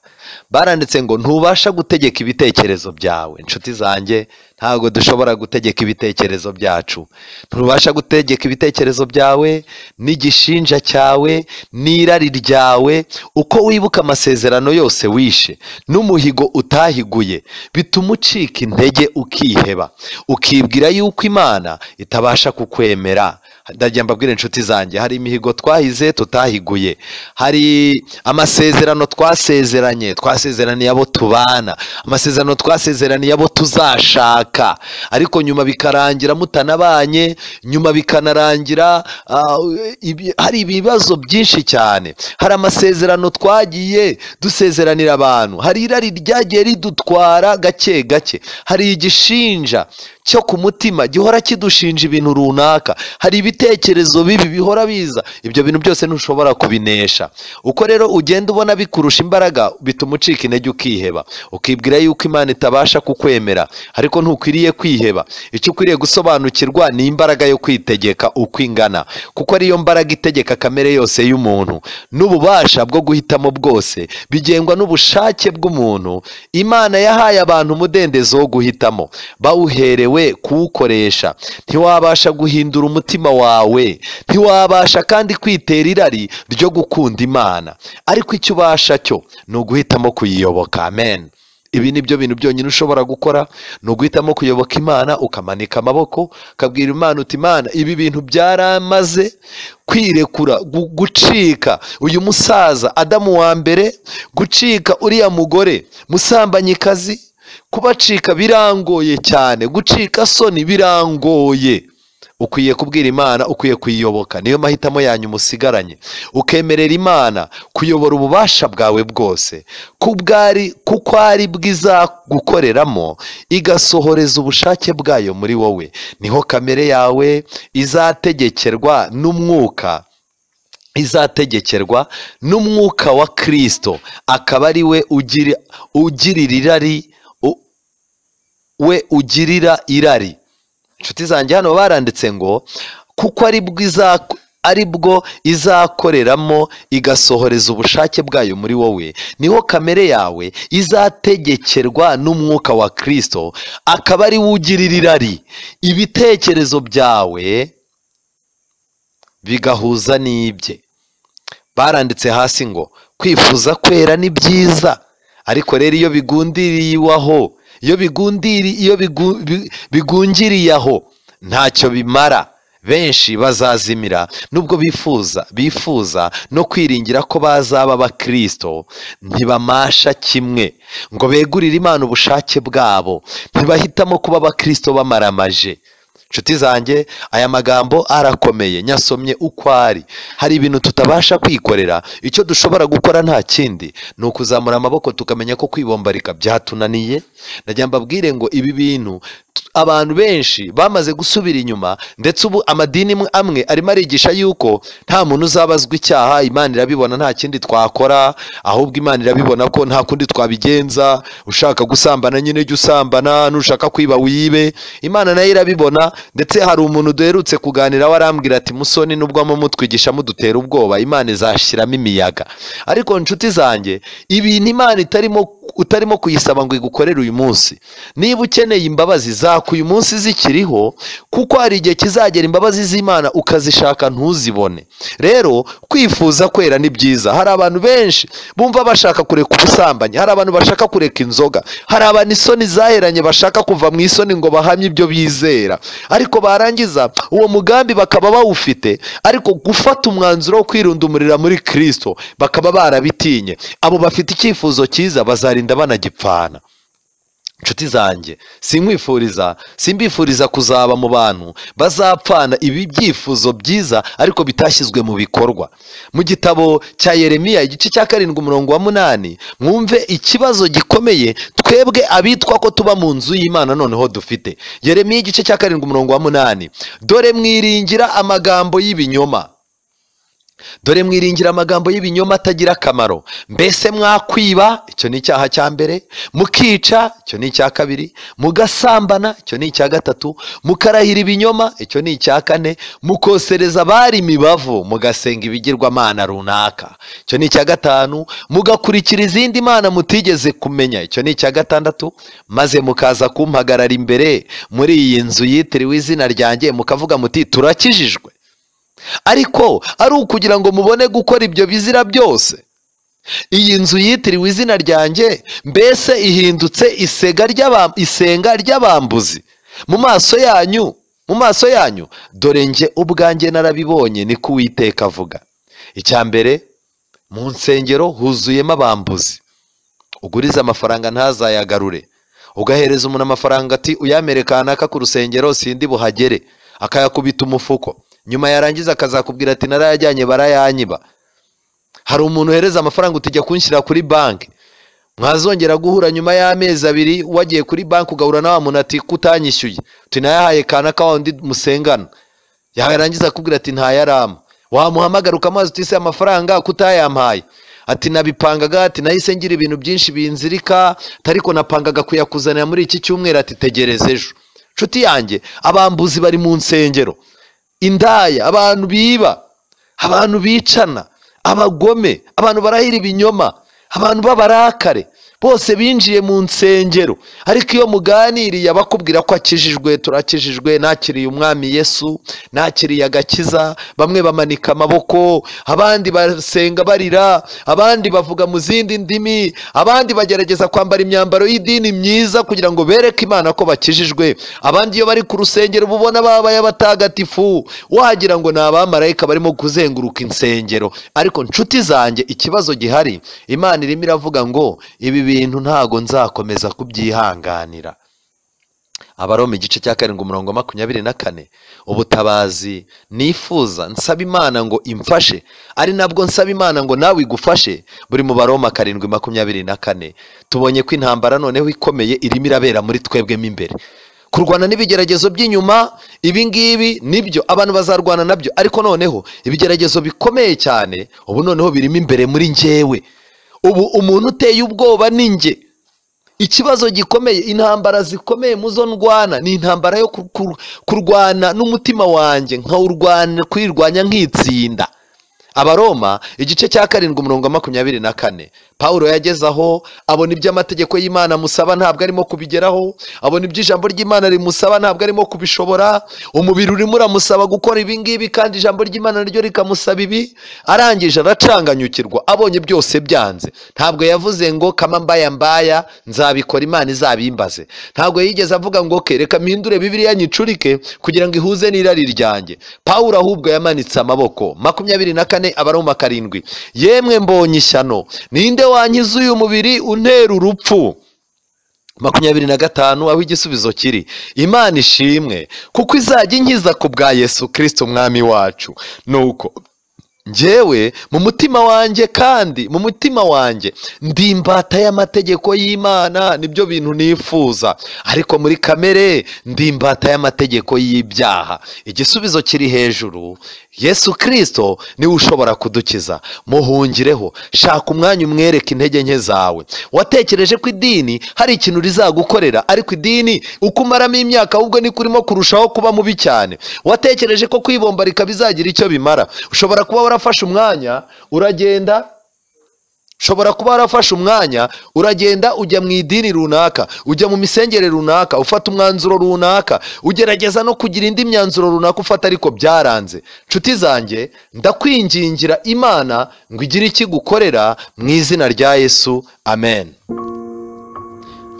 baranditse ngo ntubasha gutegeka ibitekerezo byawe inshuti zanjye ntabwo dushobora gutegeka ibitekerezo byacu ntubasha gutegeka ibitekerezo byawe n'igishinja cyawe n'irari ryawe uko wibuka amasezerano yose wishe n'umuhigo utahiguye bituma ucika intege ukiheba ukibwira yuko imana itabasha kukwemera ndagira mbabwire inshuti zanjye hari imihigo twahize tutahiguye hari amasezerano twasezeranye twasezeraniye abo tubana amasezerano twasezeraniye abo tuzashaka ariko nyuma bikarangira mutanabanye nyuma bikanarangira ah, ibi- hari ibibazo byinshi cyane hari amasezerano twagiye dusezeranira abantu hari irari ryagiye ridutwara gake gake hari igishinja cyo ku mutima gihora kidushinja ibintu runaka hari ibitekerezo bibi bihora biza ibyo bintu byose ntushobora kubinesha uko rero ugenda ubona bikurusha imbaraga bituma ucika intege ukiheba ukibwira yuko imana itabasha kukwemera ariko ntukwiriye kwiheba icyo ukwiriye gusobanukirwa ni imbaraga yo kwitegeka uko ingana kuko ariyo mbaraga itegeka kamere yose y'umuntu n'ububasha bwo guhitamo bwose bigengwa n'ubushake bw'umuntu imana yahaye abantu umudendezo wo guhitamo bawuherewe kuwukoresha ntiwabasha guhindura umutima wawe ntiwabasha kandi kwitera irari ryo gukunda imana ariko icyo ubasha cyo ni uguhitamo kuyiyoboka amen ibi ni byo bintu byonyine ushobora gukora ni uguhitamo kuyoboka imana ukamanika amaboko ukabwira imana uti imana ibi bintu byaramaze kwirekura gu- gucika uyu musaza adamu wa mbere gucika uriya mugore musambanyikazi kubacika birangoye cyane gucika soni birangoye ukwiye kubwira imana ukwiye kuyiyoboka niyo mahitamo yanyu musigaranye ukemerera imana kuyobora ububasha bwawe bwose kubwari kuko ari bwizagukoreramo igasohoreza ubushake bwayo muri wowe niho kamere yawe izategekerwa n'umwuka izategekerwa n'umwuka wa kirisito akaba ari we ugira ugirira irari u- we ugirira irari inshuti zanjye hano baranditse ngo kuko ari bwo iza- ari bwo izakoreramo igasohoreza ubushake bwayo muri wowe niho kamere yawe izategekerwa n'umwuka wa kirisito akaba ari we ugirira irari ibitekerezo byawe bigahuza n'ibye baranditse hasi ngo kwifuza kwera ni byiza ariko rero iyo bigundiriyeho iyo bigundiri iyo bigu- bi- bigungiriye aho ntacyo bimara benshi bazazimira nubwo bifuza bifuza no kwiringira ko bazaba abakirisito ntibamasha kimwe ngo begurire imana ubushake bwabo ntibahitamo kuba abakirisito bamaramaje inshuti zanjye aya magambo arakomeye nyasomye uko ari hari ibintu tutabasha kwikorera icyo dushobora gukora nta kindi ni ukuzamura amaboko tukamenya ko kwibombarika byatunaniye najya mbabwire ngo ibi bintu t- abantu benshi bamaze gusubira inyuma ndetse ubu amadini amwe- amwe arimo arigisha yuko nta muntu uzabazwa icyaha imana irabibona nta kindi twakora ahubwo imana irabibona ko nta kundi twabigenza ushaka gusambana nyine jya usambana nushaka kwiba wibe imana nayo irabibona ndetse hari umuntu duherutse kuganiraho arambwira ati musoni nubwo mumutwigisha mudutera ubwoba imana izashyiramo imiyaga ariko nshuti zanjye ibintu imana itarimo utarimo kuyisaba ngo igukorere uyu munsi niba ukeneye imbabazi zaka uyu munsi zikiriho kuko hari igihe kizagera imbabazi z'imana ukazishaka ntuzibone rero kwifuza kwera ni byiza hari abantu benshi bumva bashaka kureka ubusambanyi hari abantu bashaka kureka inzoga hari abantu isoni zaheranye bashaka kuva mu isoni ngo bahamye ibyo bizera ariko barangiza uwo mugambi bakaba bawufite ariko gufata umwanzuro wo kwirundumurira muri kirisito bakaba barabitinye abo bafite icyifuzo cyiza bazarinda banagipfana inshuti zanjye sinkwifuriza simbifuriza kuzaba mu bantu bazapfana ibi byifuzo byiza ariko bitashyizwe mu bikorwa mu gitabo cya yeremiya igice cya karindwi umurongo wa munani mwumve ikibazo gikomeye twebwe abitwa ko tuba mu nzu y'imana noneho dufite yeremiya igice cya karindwi umurongo wa munani dore mwiringira amagambo y'ibinyoma dore mwiringira amagambo y'ibinyoma atagira akamaro mbese mwakwiba icyo ni icyaha cya mbere mukica icyo ni icya kabiri mugasambana icyo ni icya gatatu mukarahira ibinyoma icyo ni icya kane mukosereza abari imibavu mugasenga ibigirwamana runaka icyo ni icya gatanu mugakurikira izindi mana mutigeze kumenya icyo ni icya gatandatu maze mukaza kumpagarara imbere muri iyi nzu yitiriwe izina ryanjye mukavuga muti turakijijwe ariko ari ukugira ngo mubone gukora ibyo bizira byose iyi nzu yitiriwe izina ryanjye mbese ihindutse isenga ry'abambuzi mu maso yanyu mu maso yanyu dore nge ubwanjye narabibonye niko uwiteka avuga icya mbere mu nsengero huzuyemo abambuzi ugurize amafaranga ntazayagarure ugahereza umuntu amafaranga ati uyamere kanaka ku rusengero sindi buhagere akayakubita umufuko nyuma yarangiza akazakubwira ati narayajyanye barayanyiba hari umuntu uhereza amafaranga utijya kunshyira kuri banki mwazongera guhura nyuma y'amezi abiri wagiye kuri banki ugahura na wa muntu ati kutanyishyuye tunayahaye kanaka wa undi musengana yarangiza akubwira ati ntayarama wamuhamagara ukamubaza utise amafaranga kutayampaye ati nabipangaga ati nahise ngira ibintu byinshi binzirika ariko napangaga kuyakuzanira muri iki cyumweru ati tegereza ejo inshuti yanjye abambuzi bari mu nsengero indaya abantu biba abantu bicana abagome abantu barahira ibinyoma abantu b'abarakare bose binjiye mu nsengero ariko iyo muganiriye abakubwira ko akijijwe turakijijwe nakiriye umwami yesu nakiriye agakiza bamwe bamanika amaboko abandi basenga barira abandi bavuga mu zindi ndimi abandi bagerageza kwambara imyambaro y'idini myiza kugira ngo bereke imana ko bakijijwe abandi iyo bari ku rusengero uba ubona babaye abatagatifu wagira ngo ni abamarayika barimo kuzenguruka insengero ariko nshuti zanjye ikibazo gihari imana irimo iravuga ngo ibi bintu ntago nzakomeza kubyihanganira abaroma igice cya karindwi umurongo makumyabiri na kane ubutabazi nifuza nsaba imana ngo imfashe ari nabwo nsaba imana ngo nawe igufashe buri mu baroma karindwi makumyabiri na kane tubonye ko intambara noneho ikomeye irimo irabera muri twebwemo imbere kurwana n'ibigeragezo by'inyuma ibi ngibi nibyo abantu bazarwana nabyo ariko noneho ibigeragezo bikomeye cyane ubu noneho birimo imbere muri njyewe ubu umuntu uteye ubwoba ni njye ikibazo gikomeye intambara zikomeye muzo ndwana ni intambara yo kurwana n'umutima wanjye nkawurwana kwirwanya nkitsinda abaroma igice cya karindwi umurongo wa makumyabiri na kane paul yageze aho abona ibyo amategeko y'imana amusaba ntabwo arimo kubigeraho abona ibyo ijambo ry'imana rimusaba ntabwo arimo kubishobora umubiri urimo uramusaba gukora ibi ngibi kandi ijambo ry'imana naryo rikamusaba ibi arangije aracanganyukirwa abonye byose byanze ntabwo yavuze ngo kama mbaya mbaya nzabikora imana izabimbaze ntabwo yigeze avuga ngo ke reka mpindure bibiriya nyicurike kugira ngo ihuze n'irari ryanjye paul ahubwo yamanitse amaboko makumyabiri na kane abaroma karindwi yemwe mbonye ishyano ninde wankiza uyu mubiri untera urupfu makumyabiri na gatanu aho igisubizo kiri imana ishimwe kuko izajya inkiza ku bwa yesu kirisiti umwami wacu nuko njyewe mu mutima wanjye kandi mu mutima wanjye ndi imbata y'amategeko y'imana nibyo bintu nifuza ariko muri kamere ndi imbata y'amategeko y'ibyaha igisubizo kiri hejuru yesu kirisito niwe ushobora kudukiza muhungireho shaka umwanya umwereke intege nke zawe watekereje ko idini hari ikintu rizagukorera ariko idini uko umaramo imyaka ahubwo niko urimo kurushaho kuba mubi cyane watekereje ko kwibombarika bizagira icyo bimara ushobora kuba warafashe umwanya uragenda ushobora kuba warafashe umwanya uragenda ujya mu idini runaka ujya mu misengere runaka ufata umwanzuro runaka ugerageza no kugira indi myanzuro runaka ufata ariko byaranze nshuti zanjye ndakwingingira imana ngo igire iki gukorera mu izina rya yesu amen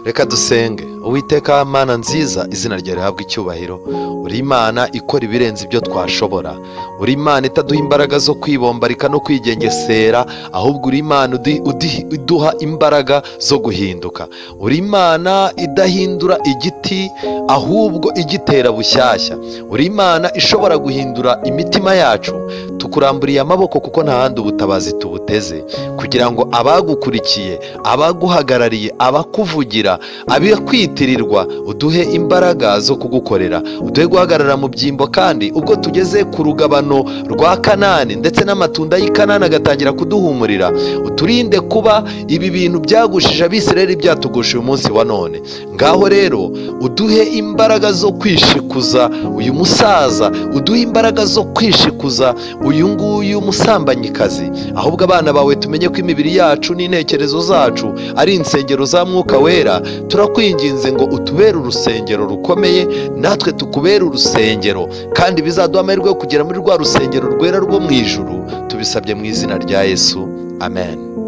reka dusenge uwiteka mana nziza izina ryawe rihabwa icyubahiro uri imana ikora ibirenze ibyo twashobora uri imana itaduha imbaraga zo kwibombarika no kwigengesera ahubwo uri imana udi- udi- iduha imbaraga zo guhinduka uri imana idahindura igiti ahubwo igitera bushyashya uri imana ishobora guhindura imitima yacu tukuramburiye amaboko kuko nta handi ubutabazi tubuteze kugira ngo abagukurikiye abaguhagarariye abakuvugira abakwitirwa uduhe imbaraga zo kugukorera uduhe guhagarara mu byimbo kandi ubwo tugeze ku rugabano rwa kanani ndetse n'amatunda y'i kanani agatangira kuduhumurira uturinde kuba ibi bintu byagushije abisirayeli byatugusha uyu munsi wa none ngaho rero uduhe imbaraga zo kwishikuza uyu musaza uduhe imbaraga zo kwishikuza uyu nguyu musambanyikazi ahubwo abana bawe tumenye ko imibiri yacu n'intekerezo zacu ari insengero za mwuka wera turakwinginze ngo utubere urusengero rukomeye natwe tukubere urusengero kandi bizaduha amahirwe yo kugera muri rwa rusengero rwera rwo mu ijuru tubisabye mu izina rya yesu amen